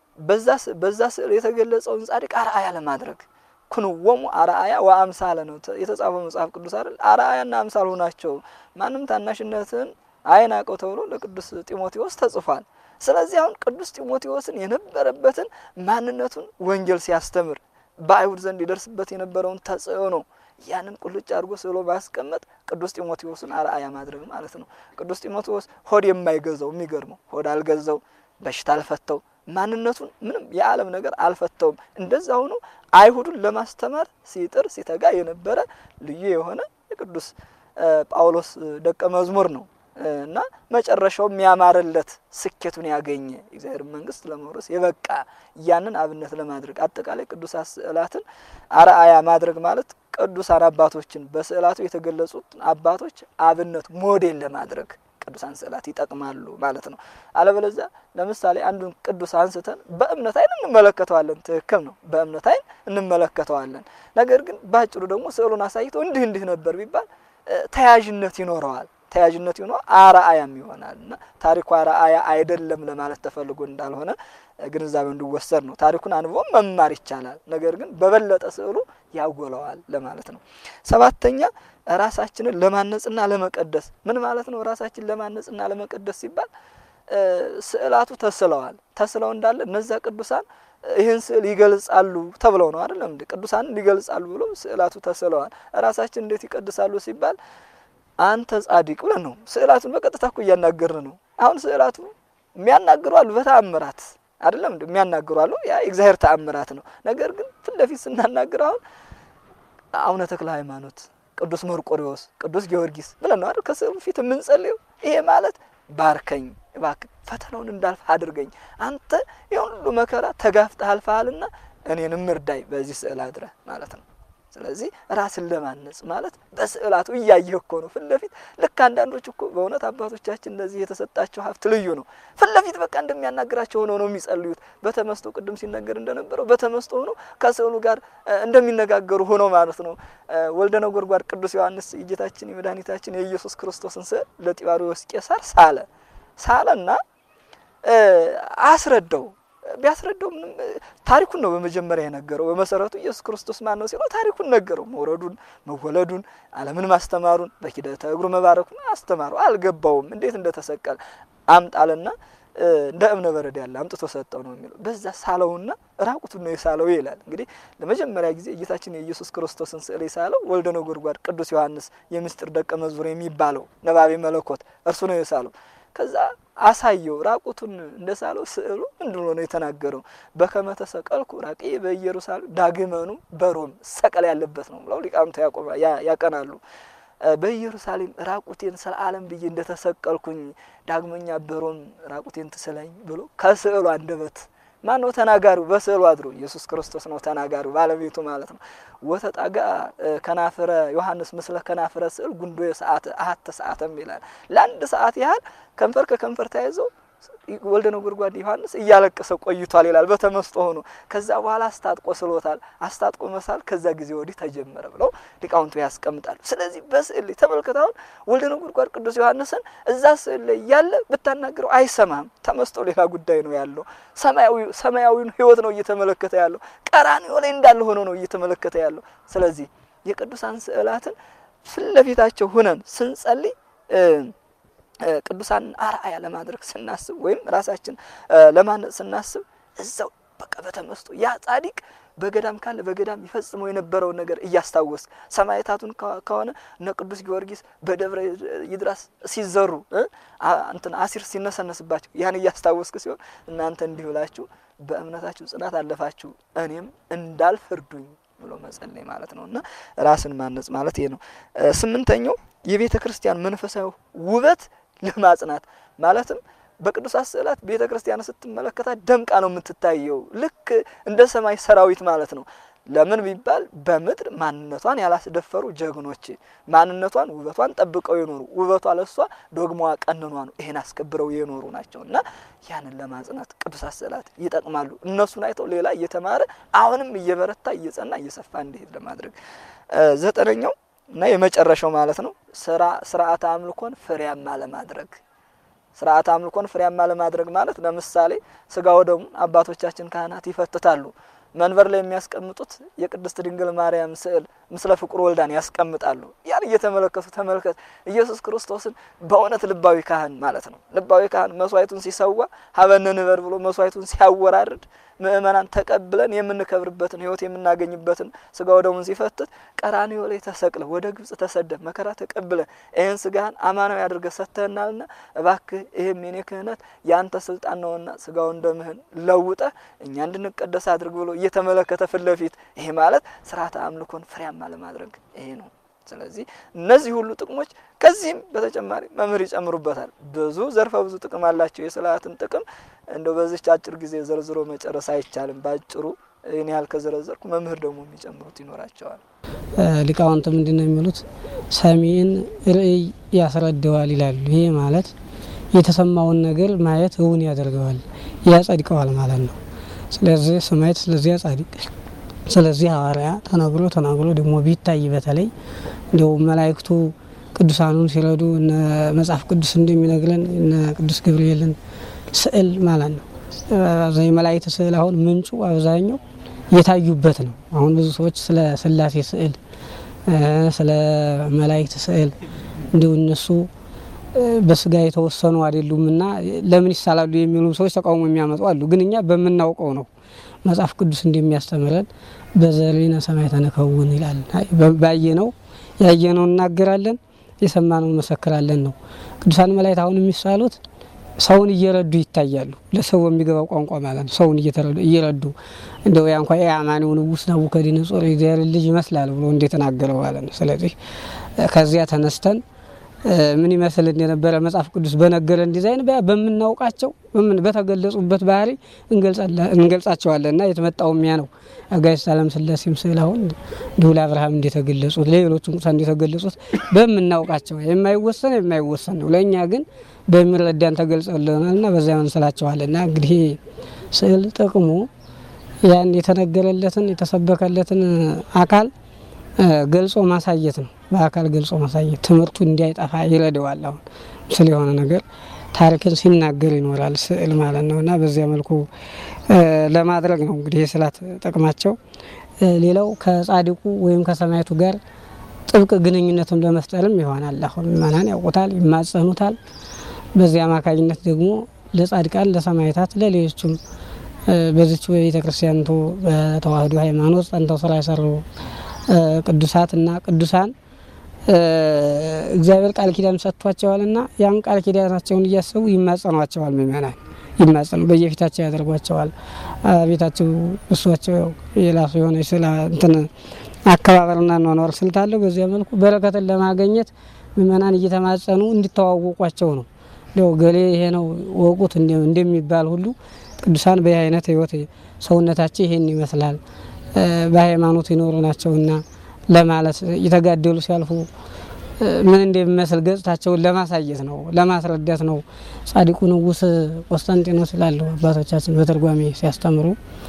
[SPEAKER 1] በዛ ስዕል የተገለጸውን ጻድቅ አርአያ ለማድረግ ኩንወሙ አርአያ ወአምሳለ ነው የተጻፈው መጽሐፍ ቅዱስ አይደል? አርአያና አምሳል ሆናቸው ማንም ታናሽነትን አይናቀው ተብሎ ለቅዱስ ጢሞቴዎስ ተጽፏል። ስለዚህ አሁን ቅዱስ ጢሞቴዎስን የነበረበትን ማንነቱን ወንጌል ሲያስተምር በአይሁድ ዘንድ ይደርስበት የነበረውን ተጽዕኖ ያንን ቁልጭ አድርጎ ስሎ ማስቀመጥ ቅዱስ ጢሞቴዎስን አርአያ ማድረግ ማለት ነው። ቅዱስ ጢሞቴዎስ ሆድ የማይገዛው የሚገርመው ሆድ አልገዛው፣ በሽታ አልፈተው፣ ማንነቱን ምንም የዓለም ነገር አልፈተውም። እንደዛ ሆኖ አይሁዱን ለማስተማር ሲጥር ሲተጋ የነበረ ልዩ የሆነ የቅዱስ ጳውሎስ ደቀ መዝሙር ነው እና መጨረሻው የሚያማርለት ስኬቱን ያገኘ እግዚአብሔር መንግስት ለመውረስ የበቃ ያንን አብነት ለማድረግ አጠቃላይ ቅዱሳት ስዕላትን አርአያ ማድረግ ማለት ቅዱሳን አባቶችን በስዕላቱ የተገለጹት አባቶች አብነት ሞዴል ለማድረግ ቅዱሳን ስዕላት ይጠቅማሉ ማለት ነው። አለበለዚያ ለምሳሌ አንዱን ቅዱስ አንስተን በእምነት አይን እንመለከተዋለን። ትክክል ነው፣ በእምነት አይን እንመለከተዋለን። ነገር ግን በአጭሩ ደግሞ ስዕሉን አሳይቶ እንዲህ እንዲህ ነበር ቢባል ተያያዥነት ይኖረዋል ተያያዥነት ይሆነ አርአያም ይሆናል እና ታሪኩ አርአያ አይደለም ለማለት ተፈልጎ እንዳልሆነ ግንዛቤው እንዲወሰድ ነው። ታሪኩን አንብቦ መማር ይቻላል፣ ነገር ግን በበለጠ ስዕሉ ያጎለዋል ለማለት ነው። ሰባተኛ ራሳችንን ለማነጽና ለመቀደስ ምን ማለት ነው? ራሳችን ለማነጽና ለመቀደስ ሲባል ስዕላቱ ተስለዋል። ተስለው እንዳለ እነዚያ ቅዱሳን ይህን ስዕል ይገልጻሉ ተብለው ነው አይደለም እንዴ? ቅዱሳንን ይገልጻሉ ብሎ ስዕላቱ ተስለዋል። ራሳችን እንዴት ይቀድሳሉ ሲባል አንተ ጻድቅ ብለን ነው። ስዕላቱን በቀጥታ እኮ እያናገርን ነው። አሁን ስዕላቱ የሚያናግሩ አሉ፣ በተአምራት አይደለም እንዴ የሚያናግሩ አሉ። ያ የእግዚአብሔር ተአምራት ነው። ነገር ግን ፊት ለፊት ስናናግር አሁን አቡነ ተክለ ሃይማኖት፣ ቅዱስ መርቆሪዎስ፣ ቅዱስ ጊዮርጊስ ብለን ነው አይደል ከስዕሉ ፊት የምንጸልየው። ይሄ ማለት ባርከኝ እባክህ ፈተናውን እንዳልፍ አድርገኝ። አንተ የሁሉ መከራ ተጋፍጠህ አልፈሃልና እኔንም እርዳይ በዚህ ስዕል አድረህ ማለት ነው። ስለዚህ ራስን ለማነጽ ማለት በስዕላቱ እያየህ እኮ ነው። ፊት ለፊት ልክ አንዳንዶች እኮ በእውነት አባቶቻችን እንደዚህ የተሰጣቸው ሀብት ልዩ ነው። ፊት ለፊት በቃ እንደሚያናግራቸው ሆነው ነው የሚጸልዩት። በተመስጦ ቅድም ሲነገር እንደነበረው በተመስጦ ሆነው ከስዕሉ ጋር እንደሚነጋገሩ ሆነው ማለት ነው። ወልደ ነጎድጓድ ቅዱስ ዮሐንስ የጌታችን የመድኃኒታችን የኢየሱስ ክርስቶስን ስዕል ለጢባሪዎስ ቄሳር ሳለ ሳለና አስረዳው ቢያስረዳው ምንም ታሪኩን ነው በመጀመሪያ የነገረው። በመሰረቱ ኢየሱስ ክርስቶስ ማን ነው ሲለው ታሪኩን ነገረው። መውረዱን፣ መወለዱን፣ ዓለምን ማስተማሩን፣ በኪደተ እግሩ መባረኩን አስተማረው። አልገባውም እንዴት እንደተሰቀለ አምጣልና እንደ እብነ በረድ ያለ አምጥቶ ሰጠው ነው የሚለው። በዛ ሳለውና ራቁቱን ነው የሳለው ይላል። እንግዲህ ለመጀመሪያ ጊዜ ጌታችን የኢየሱስ ክርስቶስን ስዕል የሳለው ወልደ ነጎድጓድ ቅዱስ ዮሐንስ የምስጢር ደቀ መዝሙር የሚባለው ነባቤ መለኮት እርሱ ነው የሳለው። ከዛ አሳየው ራቁቱን እንደ ሳለው ስዕሉ ምንድን ብሎ ነው የተናገረው? በከመ ተሰቀልኩ ራቄ በኢየሩሳሌም ዳግመኑ በሮም ሰቀል ያለበት ነው ብለው ሊቃውንቱ ያቀናሉ። በኢየሩሳሌም ራቁቴን ስለ ዓለም ብዬ እንደተሰቀልኩኝ ዳግመኛ በሮም ራቁቴን ትስለኝ ብሎ ከስዕሉ አንደበት ማን ነው ተናጋሪው? በስዕሉ አድሮ ኢየሱስ ክርስቶስ ነው ተናጋሪው፣ ባለቤቱ ማለት ነው። ወተጣጋ ከናፍረ ዮሐንስ ምስለ ከናፍረ ስዕል ጉንዶ ሰዓት አሀተ ሰዓተም ይላል። ለአንድ ሰዓት ያህል ከንፈር ከከንፈር ተያይዘው ወልደ ነጎድጓድ ዮሐንስ እያለቀሰ ቆይቷል ይላል በተመስጦ ሆኖ። ከዛ በኋላ አስታጥቆ ስሎታል። አስታጥቆ መሳል ከዛ ጊዜ ወዲህ ተጀመረ ብለው ሊቃውንቱ ያስቀምጣሉ። ስለዚህ በስዕል ላይ ተመልክተውን ወልደ ነጎድጓድ ቅዱስ ዮሐንስን እዛ ስዕል ላይ ያለ ብታናግረው አይሰማም። ተመስጦ ሌላ ጉዳይ ነው ያለው። ሰማያዊውን ሕይወት ነው እየተመለከተ ያለው። ቀራንዮ ላይ እንዳለ ሆኖ ነው እየተመለከተ ያለው። ስለዚህ የቅዱሳን ስዕላትን ፊት ለፊታቸው ሁነን ስንጸልይ ቅዱሳን አርአያ ለማድረግ ስናስብ ወይም ራሳችን ለማነጽ ስናስብ እዛው በቃ በተመስጦ ያ ጻዲቅ በገዳም ካለ በገዳም ይፈጽመው የነበረውን ነገር እያስታወስ ሰማዕታቱን ከሆነ እነ ቅዱስ ጊዮርጊስ በደብረ ይድራስ ሲዘሩ እንትን አሲር ሲነሰነስባቸው ያን እያስታወስክ ሲሆን እናንተ እንዲህ ብላችሁ በእምነታችሁ ጽናት አለፋችሁ እኔም እንዳልፍ እርዱኝ ብሎ መጸለይ ማለት ነው እና ራስን ማነጽ ማለት ይሄ ነው። ስምንተኛው የቤተ ክርስቲያን መንፈሳዊ ውበት ለማጽናት ማለትም በቅዱሳት ስዕላት ቤተ ክርስቲያን ስትመለከታት ደምቃ ነው የምትታየው፣ ልክ እንደ ሰማይ ሰራዊት ማለት ነው። ለምን ቢባል በምድር ማንነቷን ያላስደፈሩ ጀግኖች ማንነቷን ውበቷን ጠብቀው የኖሩ ውበቷ ለሷ ዶግማዋ ቀንኗ ነው። ይሄን አስከብረው የኖሩ ናቸው እና ያንን ለማጽናት ቅዱሳት ስዕላት ይጠቅማሉ። እነሱን አይተው ሌላ እየተማረ አሁንም እየበረታ እየጸና እየሰፋ እንዲሄድ ለማድረግ ዘጠነኛው እና የመጨረሻው ማለት ነው ስራ ስርዓተ አምልኮን ፍሬያማ ለማድረግ ስርዓተ አምልኮን ፍሬያማ ለማድረግ ማለት ለምሳሌ ስጋ ወደሙን አባቶቻችን ካህናት ይፈትታሉ። መንበር ላይ የሚያስቀምጡት የቅድስት ድንግል ማርያም ስዕል ምስለ ፍቁር ወልዳን ያስቀምጣሉ። ያን እየተመለከቱ ተመልከት ኢየሱስ ክርስቶስን በእውነት ልባዊ ካህን ማለት ነው። ልባዊ ካህን መስዋዕቱን ሲሰዋ ሀበነ ንበር ብሎ መስዋዕቱን ሲያወራርድ ምእመናን ተቀብለን የምንከብርበትን ሕይወት የምናገኝበትን ስጋ ወደሙን ሲፈትት ቀራንዮ ላይ ተሰቅለ ወደ ግብጽ ተሰደ መከራ ተቀብለ ይህን ስጋህን አማናዊ አድርገህ ሰጥተህናልና እባክህ ይህም የኔ ክህነት የአንተ ስልጣን ነውና ስጋውን ደምህን ለውጠ እኛ እንድንቀደስ አድርግ ብሎ እየተመለከተ ፊት ለፊት ይሄ ማለት ስርዓተ አምልኮን ፍሬያማ ለማድረግ ይሄ ነው። ስለዚህ እነዚህ ሁሉ ጥቅሞች ከዚህም በተጨማሪ መምህር ይጨምሩበታል። ብዙ ዘርፈ ብዙ ጥቅም አላቸው። የስርዓትን ጥቅም እንደው በዚች አጭር ጊዜ ዘርዝሮ መጨረስ አይቻልም። በአጭሩ ይህን ያህል ከዘረዘርኩ መምህር ደግሞ የሚጨምሩት ይኖራቸዋል።
[SPEAKER 2] ሊቃውንት ምንድን ነው የሚሉት? ሰሚን ርእይ ያስረደዋል ይላሉ። ይሄ ማለት የተሰማውን ነገር ማየት እውን ያደርገዋል፣ ያጸድቀዋል ማለት ነው። ስለዚህ ሰማየት ስለዚያ ጻድቅ ስለዚህ ሐዋርያ ተናግሮ ተናግሮ ደግሞ ቢታይ በተለይ እንዲው መላእክቱ ቅዱሳኑን ሲረዱ እነ መጽሐፍ ቅዱስ እንደሚነግረን እነ ቅዱስ ገብርኤልን ስዕል ማለት ነው። የመላእክት ስዕል አሁን ምንጩ አብዛኛው የታዩበት ነው። አሁን ብዙ ሰዎች ስለ ስላሴ ስዕል፣ ስለ መላእክት ስዕል እንዲሁ እነሱ በስጋ የተወሰኑ አይደሉም እና ለምን ይሳላሉ የሚሉ ሰዎች ተቃውሞ የሚያመጡ አሉ። ግን እኛ በምናውቀው ነው መጽሐፍ ቅዱስ እንደሚያስተምረን በዘሪነ ሰማይ ተነከውን ይላል። ባየነው ያየነው እናገራለን፣ የሰማነው መሰክራለን ነው። ቅዱሳን መላእክት አሁን የሚሳሉት ሰውን እየረዱ ይታያሉ። ለሰው የሚገባው ቋንቋ ማለት ነው። ሰውን እየረዱ እንደው ያ እንኳ የአማኒው ንጉሥ ናቡከደነጾር የእግዚአብሔር ልጅ ይመስላል ብሎ እንደተናገረው ማለት ነው። ስለዚህ ከዚያ ተነስተን ምን ይመስል እንደነበረ መጽሐፍ ቅዱስ በነገረን ዲዛይን በምናውቃቸው በተገለጹበት ባህሪ እንገልጻቸዋለን እና የተመጣው ሚያ ነው። አጋዕዝተ ዓለም ሥላሴም ስዕል አሁን እንዲሁ ለአብርሃም እንደተገለጹት ለሌሎችም ቅዱሳን እንደተገለጹት በምናውቃቸው የማይወሰን የማይወሰን ነው። ለእኛ ግን በሚረዳን ተገልጸልናል እና በዚያ እንስላቸዋለን እና እንግዲህ ስዕል ጥቅሙ ያን የተነገረለትን የተሰበከለትን አካል ገልጾ ማሳየት ነው። በአካል ገልጾ ማሳየት ትምህርቱ እንዳይጠፋ ይረዳዋል። አሁን ምስል የሆነ ነገር ታሪክን ሲናገር ይኖራል ስዕል ማለት ነው እና በዚያ መልኩ ለማድረግ ነው እንግዲህ የስዕላት ጥቅማቸው። ሌላው ከጻድቁ ወይም ከሰማዕቱ ጋር ጥብቅ ግንኙነትም ለመፍጠርም ይሆናል። አሁን ምእመናን ያውቁታል፣ ይማጸኑታል። በዚህ አማካኝነት ደግሞ ለጻድቃን፣ ለሰማዕታት፣ ለሌሎችም በዚች በቤተ ክርስቲያንቱ በተዋህዶ ሃይማኖት ጸንተው ስራ የሰሩ ቅዱሳት እና ቅዱሳን እግዚአብሔር ቃል ኪዳን ሰጥቷቸዋልና ያን ቃል ኪዳናቸውን እያሰቡ ይማጸኗቸዋል። ምእመናን ይማጸኑ በየፊታቸው ያደርጓቸዋል። ቤታቸው እሷቸው የራሱ የሆነ ስላ እንትን አከባበርና ኗኗር ስልት አለው። በዚያ መልኩ በረከትን ለማገኘት ምእመናን እየተማጸኑ እንዲተዋወቋቸው ነው። ው ገሌ ይሄ ነው ወቁት እንደሚባል ሁሉ ቅዱሳን በይህ አይነት ህይወት ሰውነታቸው ይሄን ይመስላል በሃይማኖት ይኖሩ ናቸውና ለማለት እየተጋደሉ ሲያልፉ ምን እንደሚመስል ገጽታቸውን ለማሳየት ነው፣ ለማስረዳት ነው። ጻድቁ ንጉሥ ቆስጠንጢኖስ ይላሉ አባቶቻችን በትርጓሜ ሲያስተምሩ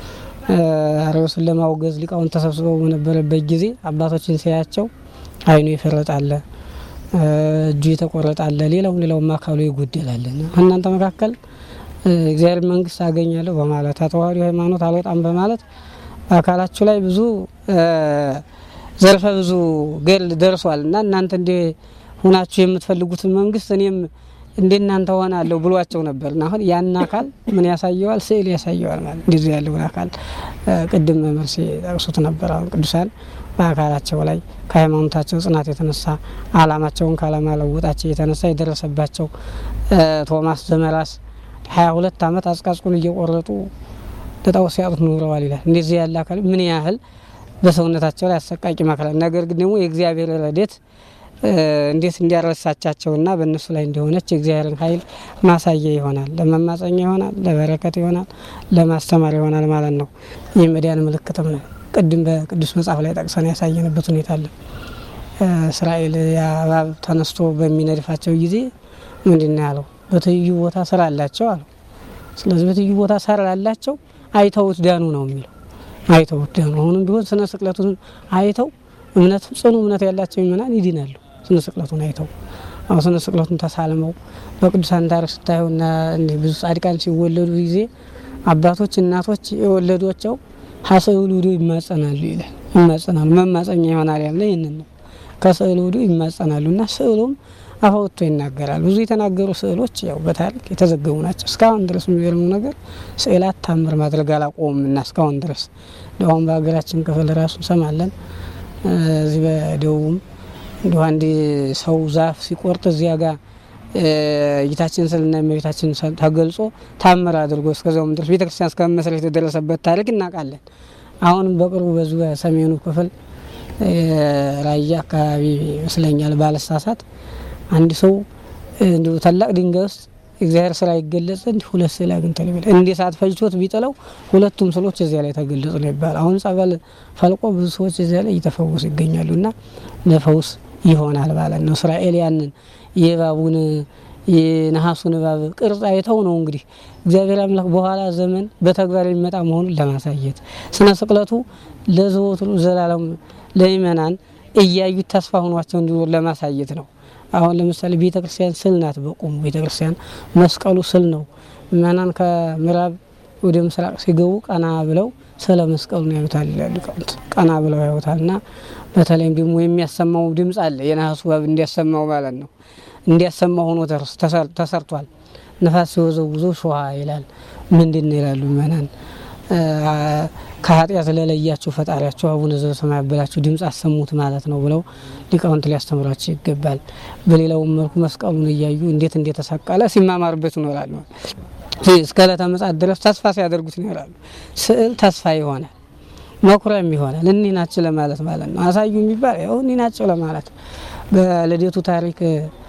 [SPEAKER 2] አርዮስን ለማውገዝ ሊቃውን ተሰብስበው በነበረበት ጊዜ አባቶችን ሲያያቸው ዓይኑ ይፈረጣለ፣ እጁ የተቆረጣለ፣ ሌላውም ሌላውም አካሉ ይጎደላል። እናንተ መካከል እግዚአብሔር መንግስት አገኛለሁ በማለት ተዋህዶ ሃይማኖት አልወጣም በማለት በአካላችሁ ላይ ብዙ ዘርፈ ብዙ ገል ደርሷል እና እናንተ እንደ ሁናችሁ የምትፈልጉትን መንግስት እኔም እንደ እናንተ ሆናለሁ ብሏቸው ነበር። እና አሁን ያን አካል ምን ያሳየዋል? ስዕል ያሳየዋል ማለት እንደዚህ ያለውን አካል ቅድም መምህር ሲጠቅሱት ነበር። አሁን ቅዱሳን በአካላቸው ላይ ከሃይማኖታቸው ጽናት የተነሳ አላማቸውን ካለማለወጣቸው የተነሳ የደረሰባቸው ቶማስ ዘመራስ ሀያ ሁለት አመት አጽቃጽቁን እየቆረጡ ለጣዖት ሲያጡት ኑረዋል ይላል። እንደዚህ ያለ አካል ምን ያህል በሰውነታቸው ላይ አሰቃቂ መከራ፣ ነገር ግን ደግሞ የእግዚአብሔር ረድኤት እንዴት እንዲያረሳቻቸውና በእነሱ ላይ እንዲሆነች የእግዚአብሔርን ኃይል ማሳያ ይሆናል፣ ለመማፀኛ ይሆናል፣ ለበረከት ይሆናል፣ ለማስተማር ይሆናል ማለት ነው። ይህ መዳን ምልክትም ነው። ቅድም በቅዱስ መጽሐፍ ላይ ጠቅሰን ያሳየንበት ሁኔታ አለ። እስራኤል እባብ ተነስቶ በሚነድፋቸው ጊዜ ምንድን ነው ያለው? በትይዩ ቦታ ስራ አላቸው አሉ። ስለዚህ በትይዩ ቦታ ስራ አላቸው አይተውት ዳኑ ነው የሚለው አይተውት ዳኑ። አሁንም ቢሆን ስነ ስቅለቱን አይተው እምነት ጽኑ እምነት ያላቸው ምእመናን ይድናሉ። ስነ ስቅለቱን አይተው አሁን ስነ ስቅለቱን ተሳልመው በቅዱሳን ታሪክ ስታዩና ብዙ ጻድቃን ሲወለዱ ጊዜ አባቶች እናቶች የወለዷቸው ሀስዕሉ ውዶ ይማጸናሉ ይላል። ይማጸናሉ መማጸኛ ይሆናል ያለ ይህንን ነው። ከስዕል ውዶ ይማጸናሉ እና ስዕሉም አፋወጥቶ ይናገራል። ብዙ የተናገሩ ስዕሎች ያው በታሪክ የተዘገቡ ናቸው። እስካሁን ድረስ የሚገርሙ ነገር ስዕላት ታምር ማድረግ አላቆሙም እና እስካሁን ድረስ አሁን በሀገራችን ክፍል ራሱ እንሰማለን። እዚህ በደቡብም እንዲሁ አንድ ሰው ዛፍ ሲቆርጥ እዚያ ጋር ጌታችን ስልና እመቤታችን ተገልጾ ታምር አድርጎ እስከዚያውም ድረስ ቤተክርስቲያን እስከመመስረት የተደረሰበት ታሪክ እናውቃለን። አሁንም በቅርቡ በዙ በሰሜኑ ክፍል ራያ አካባቢ ይመስለኛል ባለሳሳት አንድ ሰው እንዲሁ ታላቅ ድንጋይ ውስጥ እግዚአብሔር ስራ ይገለጽ ዘንድ ሁለት ስዕል አግኝቷል ይባላል። እንደ ሰዓት ፈጅቶት ቢጥለው ሁለቱም ስዕሎች እዚያ ላይ ተገለጹ ነው ይባላል። አሁን ጸበል ፈልቆ ብዙ ሰዎች እዚያ ላይ እየተፈወሱ ይገኛሉ እና ለፈውስ ይሆናል ማለት ነው። እስራኤል ያንን የእባቡን የነሐሱን እባብ ቅርጽ አይተው ነው እንግዲህ እግዚአብሔር አምላክ በኋላ ዘመን በተግባር የሚመጣ መሆኑን ለማሳየት ስነ ስቅለቱ ለዘወትሩ ዘላለም ለምእመናን እያዩት ተስፋ ሆኗቸው እንዲኖር ለማሳየት ነው። አሁን ለምሳሌ ቤተ ክርስቲያን ስል ናት። በቁሙ ቤተ ክርስቲያን መስቀሉ ስል ነው። ምእመናን ከምዕራብ ወደ ምስራቅ ሲገቡ ቀና ብለው ስለ መስቀሉ ነው ያዩታል ይላሉ ሊቃውንት። ቀና ብለው ያዩታል እና በተለይም ደግሞ የሚያሰማው ድምፅ አለ። የነሐሱ እባብ እንዲያሰማው ማለት ነው። እንዲያሰማው ሆኖ ተሰርቷል። ነፋስ ሲወዘውዘው ሾሃ ይላል። ምንድን ነው ይላሉ ምእመናን ከኃጢአት ለለያቸው ፈጣሪያቸው አቡነ ዘበሰማያት ብላችሁ ድምፅ አሰሙት ማለት ነው ብለው ሊቃውንት ሊያስተምሯቸው ይገባል። በሌላውም መልኩ መስቀሉን እያዩ እንዴት እንደተሰቀለ ሲማማርበት ይኖራሉ። እስከ ዕለተ ምጽአት ድረስ ተስፋ ሲያደርጉት ይኖራሉ። ስዕል ተስፋ ይሆናል፣ መኩሪያም ይሆናል። እኒህ ናቸው ለማለት ማለት ነው። አሳዩ የሚባል ያው እኒህ ናቸው ለማለት በልደቱ ታሪክ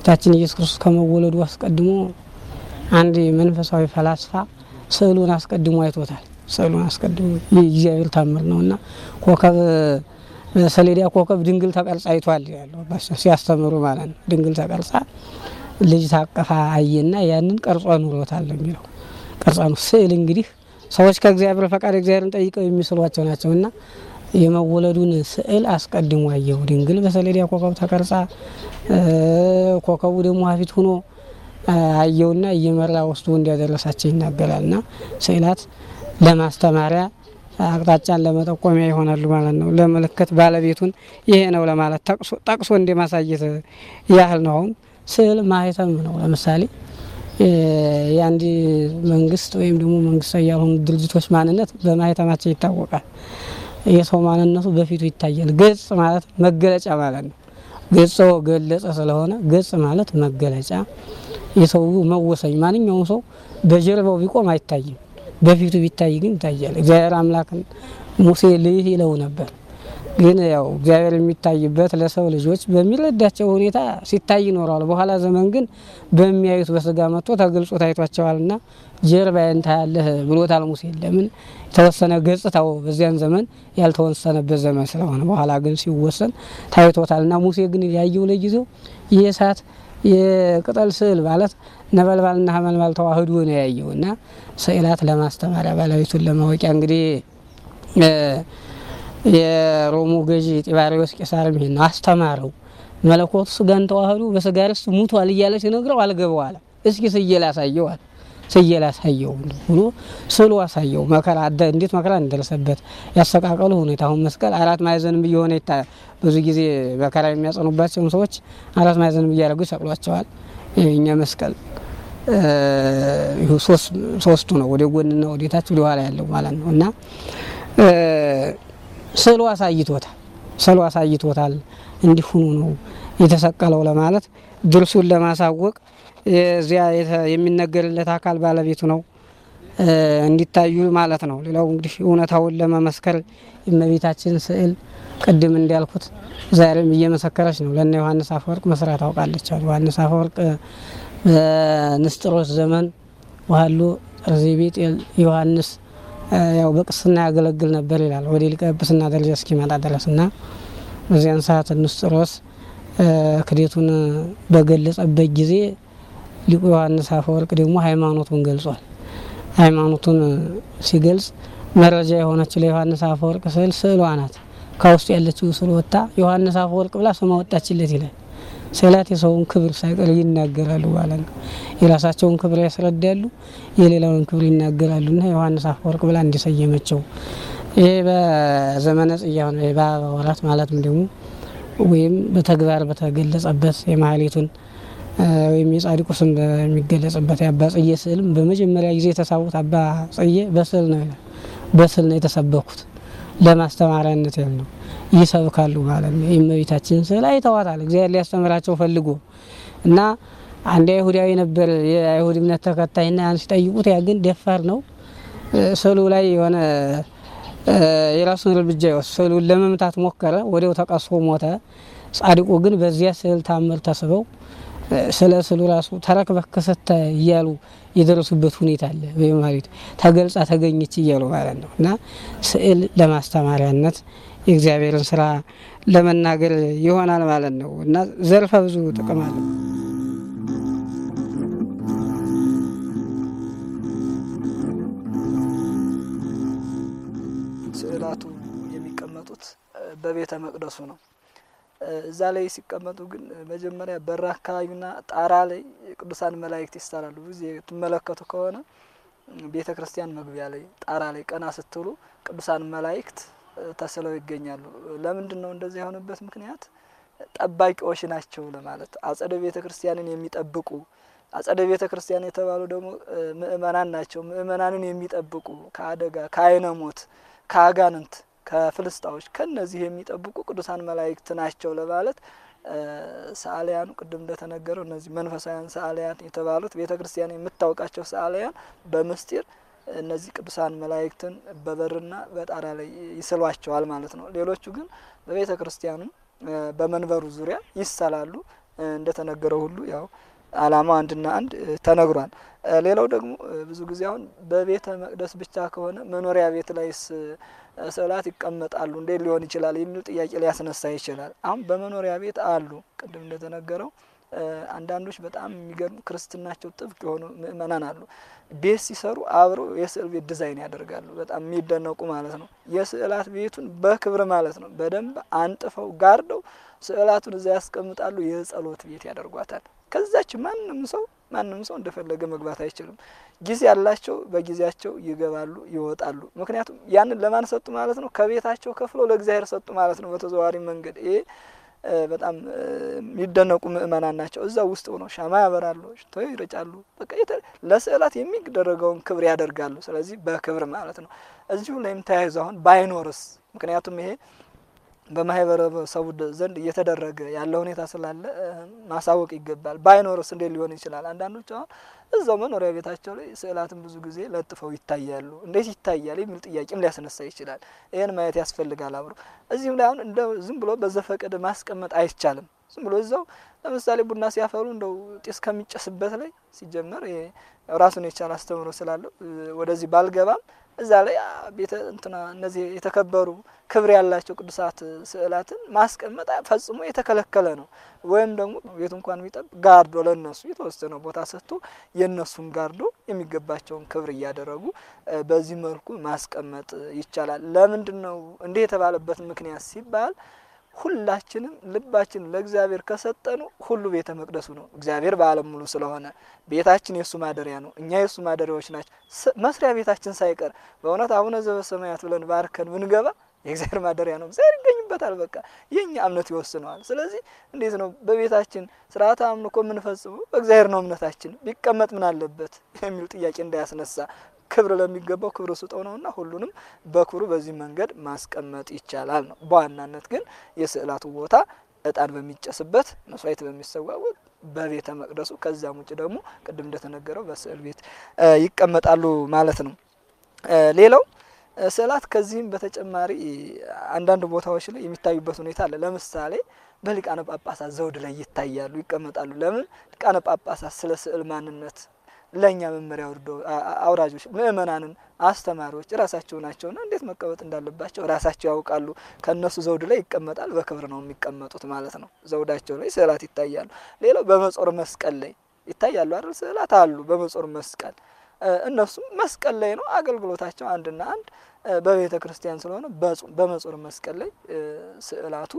[SPEAKER 2] ጌታችን ኢየሱስ ክርስቶስ ከመወለዱ አስቀድሞ አንድ መንፈሳዊ ፈላስፋ ስዕሉን አስቀድሞ አይቶታል። ስዕሉን አስቀድሞ ይህ እግዚአብሔር ታምር ነው እና ኮከብ ሰሌዳ ኮከብ ድንግል ተቀርጻ አይቷል ያለው ሲያስተምሩ ማለት ነው። ድንግል ተቀርጻ ልጅ ታቀፋ አየና ያንን ቀርጿ ኑሮታል የሚለው ቀርጻ ነው። ስዕል እንግዲህ ሰዎች ከእግዚአብሔር ፈቃድ እግዚአብሔርን ጠይቀው የሚስሏቸው ናቸው እና የመወለዱን ስዕል አስቀድሞ አየው። ድንግል በሰሌዳ ኮከብ ተቀርጻ ኮከቡ ደግሞ ፊት ሆኖ አየውና እየመራ ወስዶ እንዲያደረሳቸው ይናገራል። እና ስዕላት ለማስተማሪያ አቅጣጫን ለመጠቆሚያ ይሆናሉ ማለት ነው። ለምልክት ባለቤቱን ይሄ ነው ለማለት ጠቅሶ እንደ ማሳየት ያህል ነው። አሁን ስዕል ማህተም ነው። ለምሳሌ የአንድ መንግስት ወይም ደግሞ መንግስታዊ ያልሆኑ ድርጅቶች ማንነት በማህተማቸው ይታወቃል። የሰው ማንነቱ በፊቱ ይታያል። ገጽ ማለት መገለጫ ማለት ነው። ገጾ ገለጸ ስለሆነ ገጽ ማለት መገለጫ፣ የሰው መወሰኝ። ማንኛውም ሰው በጀርባው ቢቆም አይታይም፣ በፊቱ ቢታይ ግን ይታያል። እግዚአብሔር አምላክን ሙሴ ልይህ ይለው ነበር። ግን ያው እግዚአብሔር የሚታይበት ለሰው ልጆች በሚረዳቸው ሁኔታ ሲታይ ይኖረዋል። በኋላ ዘመን ግን በሚያዩት በስጋ መጥቶ ተገልጾ ታይቷቸዋልና ጀርባዬን ታያለህ ብሎታል ሙሴ። ለምን የተወሰነ ገጽታው በዚያን ዘመን ያልተወሰነበት ዘመን ስለሆነ፣ በኋላ ግን ሲወሰን ታይቶታልና ሙሴ ግን ያየው ለጊዜው የእሳት የቅጠል ስዕል ማለት ነበልባልና ሐመልማል ተዋህዶ ነው ያየው እና ስዕላት ለማስተማሪያ ባለቤቱን ለማወቂያ እንግዲህ የሮሙ ገዢ ጢባሪዎስ ቄሳርም ይሄን ነው አስተማረው። መለኮቱ ስጋን ተዋህዶ በስጋ ርስት ሙቷል እያለ ሲነግረው አልገባው አለ። እስኪ ስየል አሳየው አለ። ስየል አሳየው ብሎ ስሉ አሳየው። መከራ እንዴት መከራ እንደደረሰበት ያሰቃቀሉ ሁኔታ። አሁን መስቀል አራት ማዕዘንም እየሆነ ይታ ብዙ ጊዜ መከራ የሚያጸኑባቸውን ሰዎች አራት ማዕዘንም እያደረጉ ይሰቅሏቸዋል። እኛ መስቀል ሶስቱ ነው፣ ወደ ጎንና ወደ ታች ወደ ኋላ ያለው ማለት ነው እና ስዕሉ አሳይቶታል። ስዕሉ አሳይቶታል። እንዲህ ሆኖ ነው የተሰቀለው ለማለት ድርሱን ለማሳወቅ እዚያ የሚነገርለት አካል ባለቤቱ ነው እንዲታዩ ማለት ነው። ሌላው እንግዲህ እውነታውን ለመመስከር የእመቤታችን ስዕል ቅድም እንዳልኩት ዛሬም እየመሰከረች ነው። ለእነ ዮሐንስ አፈወርቅ መስራት ታውቃለች። ዮሐንስ አፈወርቅ በንስጥሮስ ዘመን ዋህሎ ጠርዜቤጥ ዮሐንስ ያው በቅስና ያገለግል ነበር ይላል። ወደ ሊቀ ጵጵስና ደረጃ እስኪመጣ ድረስ እና በዚያን ሰዓት ንስጥሮስ ክዴቱን በገለጸበት ጊዜ ሊቁ ዮሐንስ አፈወርቅ ደግሞ ሃይማኖቱን ገልጿል። ሃይማኖቱን ሲገልጽ መረጃ የሆነችው ለዮሐንስ አፈወርቅ ስዕል ስዕሏ ናት። ከውስጡ ያለችው ስዕል ወጥታ ዮሐንስ አፈወርቅ ብላ ስማ ወጣችለት ይላል። ስዕላት የሰውን ክብር ሳይቀር ይናገራሉ ማለት ነው። የራሳቸውን ክብር ያስረዳሉ፣ የሌላውን ክብር ይናገራሉ። እና ዮሐንስ አፈወርቅ ብላ እንዲሰየመቸው ይህ በዘመነ ጽያ ሆነ በአበባ ወራት ማለትም ደግሞ ወይም በተግባር በተገለጸበት የማህሌቱን ወይም የጻድቁ ስም በሚገለጽበት የአባ ጽዬ ስዕልም በመጀመሪያ ጊዜ የተሳቡት አባ ጽዬ በስዕል ነው ይላል። በስዕል ነው የተሰበኩት ለማስተማሪያነት ያል ነው ይሰብካሉ ማለት ነው። የእመቤታችን ስዕል አይተዋታል እግዚአብሔር ሊያስተምራቸው ፈልጎ እና አንድ አይሁዳዊ ነበር የአይሁድ እምነት ተከታይና ያን ሲጠይቁት ያ ግን ደፋር ነው። ስዕሉ ላይ የሆነ የራሱን እርምጃ ይወስድ ስዕሉን ለመምታት ሞከረ፣ ወዲያው ተቀስፎ ሞተ። ጻድቁ ግን በዚያ ስዕል ታምር ተስበው ስለ ስዕሉ ራሱ ተረክበህ ከሰተ እያሉ የደረሱበት ሁኔታ አለ። በማሪት ተገልጻ ተገኘች እያሉ ማለት ነው እና ስዕል ለማስተማሪያነት የእግዚአብሔርን ስራ ለመናገር ይሆናል ማለት ነው እና ዘርፈ ብዙ ጥቅም አለው።
[SPEAKER 1] ስዕላቱ የሚቀመጡት በቤተ መቅደሱ ነው። እዛ ላይ ሲቀመጡ ግን መጀመሪያ በር አካባቢና ጣራ ላይ ቅዱሳን መላእክት ይሳላሉ። ብዙ ትመለከቱ ከሆነ ቤተ ክርስቲያን መግቢያ ላይ ጣራ ላይ ቀና ስትሉ ቅዱሳን መላእክት ተስለው ይገኛሉ። ለምንድን ነው እንደዚህ የሆነበት ምክንያት? ጠባቂዎች ናቸው ለማለት አጸደ ቤተ ክርስቲያንን የሚጠብቁ አጸደ ቤተ ክርስቲያን የተባሉ ደግሞ ምእመናን ናቸው። ምእመናንን የሚጠብቁ ከአደጋ ከአይነ ሞት ከአጋንንት ከፍልስጣዎች ከነዚህ የሚጠብቁ ቅዱሳን መላእክት ናቸው ለማለት ሰዓሊያኑ ቅድም እንደተነገረው እነዚህ መንፈሳውያን ሰዓሊያን የተባሉት ቤተ ክርስቲያን የምታውቃቸው ሰዓሊያን በምስጢር እነዚህ ቅዱሳን መላእክትን በበርና በጣራ ላይ ይስሏቸዋል ማለት ነው። ሌሎቹ ግን በቤተ ክርስቲያኑ በመንበሩ ዙሪያ ይሰላሉ። እንደተነገረው ሁሉ ያው ዓላማው አንድና አንድ ተነግሯል። ሌላው ደግሞ ብዙ ጊዜ አሁን በቤተ መቅደስ ብቻ ከሆነ መኖሪያ ቤት ላይስ ስዕላት ይቀመጣሉ እንዴት ሊሆን ይችላል የሚል ጥያቄ ሊያስነሳ ይችላል። አሁን በመኖሪያ ቤት አሉ ቅድም እንደተነገረው አንዳንዶች በጣም የሚገርሙ ክርስትናቸው ጥብቅ የሆኑ ምእመናን አሉ። ቤት ሲሰሩ አብረው የስዕል ቤት ዲዛይን ያደርጋሉ። በጣም የሚደነቁ ማለት ነው። የስዕላት ቤቱን በክብር ማለት ነው በደንብ አንጥፈው ጋርደው ስዕላቱን እዛ ያስቀምጣሉ። የጸሎት ቤት ያደርጓታል። ከዛች ማንም ሰው ማንም ሰው እንደፈለገ መግባት አይችልም። ጊዜ ያላቸው በጊዜያቸው ይገባሉ፣ ይወጣሉ። ምክንያቱም ያንን ለማን ሰጡ ማለት ነው? ከቤታቸው ከፍለው ለእግዚአብሔር ሰጡ ማለት ነው። በተዘዋዋሪ መንገድ ይሄ በጣም የሚደነቁ ምእመናን ናቸው። እዛ ውስጥ ሆነው ሻማ ያበራሉ፣ ሽቶ ይረጫሉ። በቃ ለስዕላት የሚደረገውን ክብር ያደርጋሉ። ስለዚህ በክብር ማለት ነው። እዚሁ ላይም ተያይዞ አሁን ባይኖርስ? ምክንያቱም ይሄ በማህበረሰቡ ዘንድ እየተደረገ ያለ ሁኔታ ስላለ ማሳወቅ ይገባል። ባይኖርስ እንዴት ሊሆን ይችላል? አንዳንዶች አሁን እዛው መኖሪያ ቤታቸው ላይ ስዕላትን ብዙ ጊዜ ለጥፈው ይታያሉ። እንዴት ይታያል የሚል ጥያቄም ሊያስነሳ ይችላል። ይህን ማየት ያስፈልጋል አብሮ። እዚህም ላይ አሁን እንደ ዝም ብሎ በዘፈቀደ ማስቀመጥ አይቻልም። ዝም ብሎ እዛው ለምሳሌ ቡና ሲያፈሉ እንደው ጢስ ከሚጨስበት ላይ ሲጀመር ራሱን የቻለ አስተምሮ ስላለው ወደዚህ ባልገባም እዛ ላይ ቤተ እንትና እነዚህ የተከበሩ ክብር ያላቸው ቅዱሳት ስዕላትን ማስቀመጥ ፈጽሞ የተከለከለ ነው። ወይም ደግሞ ቤቱ እንኳን ቢጠብ ጋርዶ ለነሱ የተወሰነ ቦታ ሰጥቶ የእነሱን ጋርዶ የሚገባቸውን ክብር እያደረጉ በዚህ መልኩ ማስቀመጥ ይቻላል። ለምንድን ነው እንዲህ የተባለበት ምክንያት ሲባል ሁላችንም ልባችን ለእግዚአብሔር ከሰጠኑ ሁሉ ቤተ መቅደሱ ነው። እግዚአብሔር በዓለም ሙሉ ስለሆነ ቤታችን የእሱ ማደሪያ ነው። እኛ የእሱ ማደሪያዎች ናቸው። መስሪያ ቤታችን ሳይቀር በእውነት አቡነ ዘበሰማያት ብለን ባርከን ብንገባ የእግዚአብሔር ማደሪያ ነው። እግዚአብሔር ይገኝበታል። በቃ የእኛ እምነት ይወስነዋል። ስለዚህ እንዴት ነው በቤታችን ስርዓተ አምልኮ የምንፈጽመው? በእግዚአብሔር ነው እምነታችን። ቢቀመጥ ምን አለበት የሚል ጥያቄ እንዳያስነሳ ክብር ለሚገባው ክብር ስጠው ነውና ሁሉንም በክብሩ በዚህ መንገድ ማስቀመጥ ይቻላል ነው። በዋናነት ግን የስዕላቱ ቦታ እጣን በሚጨስበት መስዋዕት በሚሰዋበት በቤተ መቅደሱ ከዛም ውጭ ደግሞ ቅድም እንደተነገረው በስዕል ቤት ይቀመጣሉ ማለት ነው። ሌላው ስዕላት ከዚህም በተጨማሪ አንዳንድ ቦታዎች ላይ የሚታዩበት ሁኔታ አለ። ለምሳሌ በሊቃነ ጳጳሳት ዘውድ ላይ ይታያሉ፣ ይቀመጣሉ። ለምን ሊቃነ ጳጳሳት ስለ ስዕል ማንነት ለእኛ መመሪያ ወርዶ አውራጆች ምእመናንን አስተማሪዎች ራሳቸው ናቸውና እንዴት መቀመጥ እንዳለባቸው ራሳቸው ያውቃሉ። ከእነሱ ዘውድ ላይ ይቀመጣል። በክብር ነው የሚቀመጡት ማለት ነው። ዘውዳቸው ላይ ስዕላት ይታያሉ። ሌላው በመጾር መስቀል ላይ ይታያሉ አይደል? ስዕላት አሉ በመጾር መስቀል እነሱም መስቀል ላይ ነው አገልግሎታቸው አንድና አንድ በቤተ ክርስቲያን ስለሆነ በመጾር መስቀል ላይ ስዕላቱ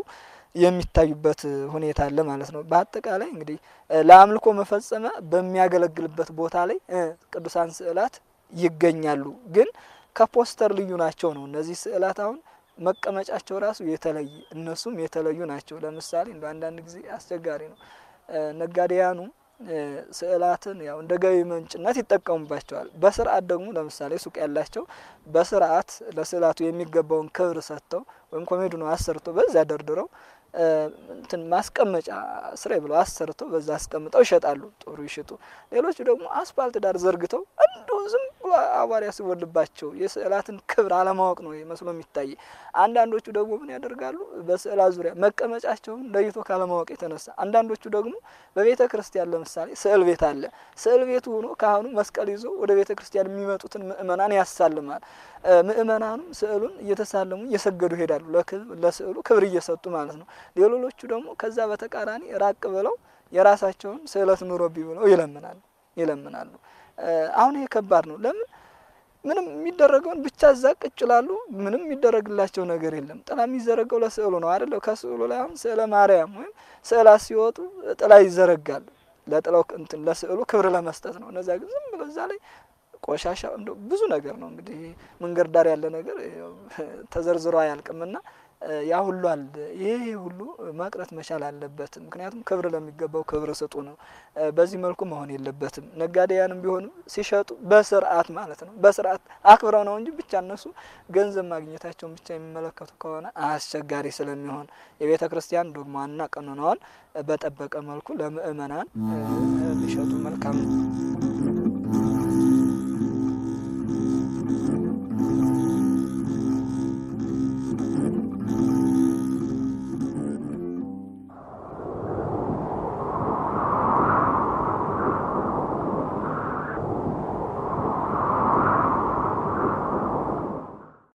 [SPEAKER 1] የሚታዩበት ሁኔታ አለ ማለት ነው። በአጠቃላይ እንግዲህ ለአምልኮ መፈጸሚያ በሚያገለግልበት ቦታ ላይ ቅዱሳን ስዕላት ይገኛሉ። ግን ከፖስተር ልዩ ናቸው ነው። እነዚህ ስዕላት አሁን መቀመጫቸው ራሱ የተለየ እነሱም የተለዩ ናቸው። ለምሳሌ እንደ አንዳንድ ጊዜ አስቸጋሪ ነው። ነጋዴያኑ ስዕላትን ያው እንደ ገቢ ምንጭነት ይጠቀሙባቸዋል። በስርዓት ደግሞ ለምሳሌ ሱቅ ያላቸው በስርዓት ለስዕላቱ የሚገባውን ክብር ሰጥተው ወይም ኮሜዲኖ አሰርተው በዛ ደርድረው እንትን ማስቀመጫ ስሬ ብለው አሰርተው በዛ አስቀምጠው ይሸጣሉ። ጥሩ ይሽጡ። ሌሎቹ ደግሞ አስፋልት ዳር ዘርግተው እንዲሁ ዝም ብሎ አቧራ ሲወልባቸው የስዕላትን ክብር አለማወቅ ነው መስሎ የሚታይ። አንዳንዶቹ ደግሞ ምን ያደርጋሉ? በስዕላት ዙሪያ መቀመጫቸውን ለይቶ ካለማወቅ የተነሳ አንዳንዶቹ ደግሞ በቤተ ክርስቲያን ለምሳሌ ስዕል ቤት አለ። ስዕል ቤቱ ሆኖ ካህኑ መስቀል ይዞ ወደ ቤተ ክርስቲያን የሚመጡትን ምእመናን ያሳልማል። ምእመናኑም ስዕሉን እየተሳለሙ እየሰገዱ ይሄዳሉ። ለስዕሉ ክብር እየሰጡ ማለት ነው። ሌሎቹ ደግሞ ከዛ በተቃራኒ ራቅ ብለው የራሳቸውን ስዕለት ኑሮብኝ ብለው ይለምናሉ ይለምናሉ። አሁን ይሄ ከባድ ነው። ለምን ምንም የሚደረገውን ብቻ እዛ ቁጭ ይላሉ። ምንም የሚደረግላቸው ነገር የለም። ጥላ የሚዘረገው ለስዕሉ ነው አይደለ? ከስዕሉ ላይ አሁን ስዕለ ማርያም ወይም ስዕላት ሲወጡ ጥላ ይዘረጋል። ለጥላው እንትን ለስዕሉ ክብር ለመስጠት ነው። እነዛ ግን ዝም ብሎ እዛ ላይ ቆሻሻ እንደ ብዙ ነገር ነው እንግዲህ መንገድ ዳር ያለ ነገር ተዘርዝሮ አያልቅምና ያ ሁሉ አለ። ይሄ ሁሉ መቅረት መቻል አለበት። ምክንያቱም ክብር ለሚገባው ክብር ስጡ ነው። በዚህ መልኩ መሆን የለበትም። ነጋዴያንም ቢሆኑ ሲሸጡ በስርዓት ማለት ነው። በስርዓት አክብረው ነው እንጂ ብቻ እነሱ ገንዘብ ማግኘታቸውን ብቻ የሚመለከቱ ከሆነ አስቸጋሪ ስለሚሆን የቤተ ክርስቲያን ዶግማና ቀኖናዋን በጠበቀ መልኩ ለምእመናን ቢሸጡ መልካም ነው።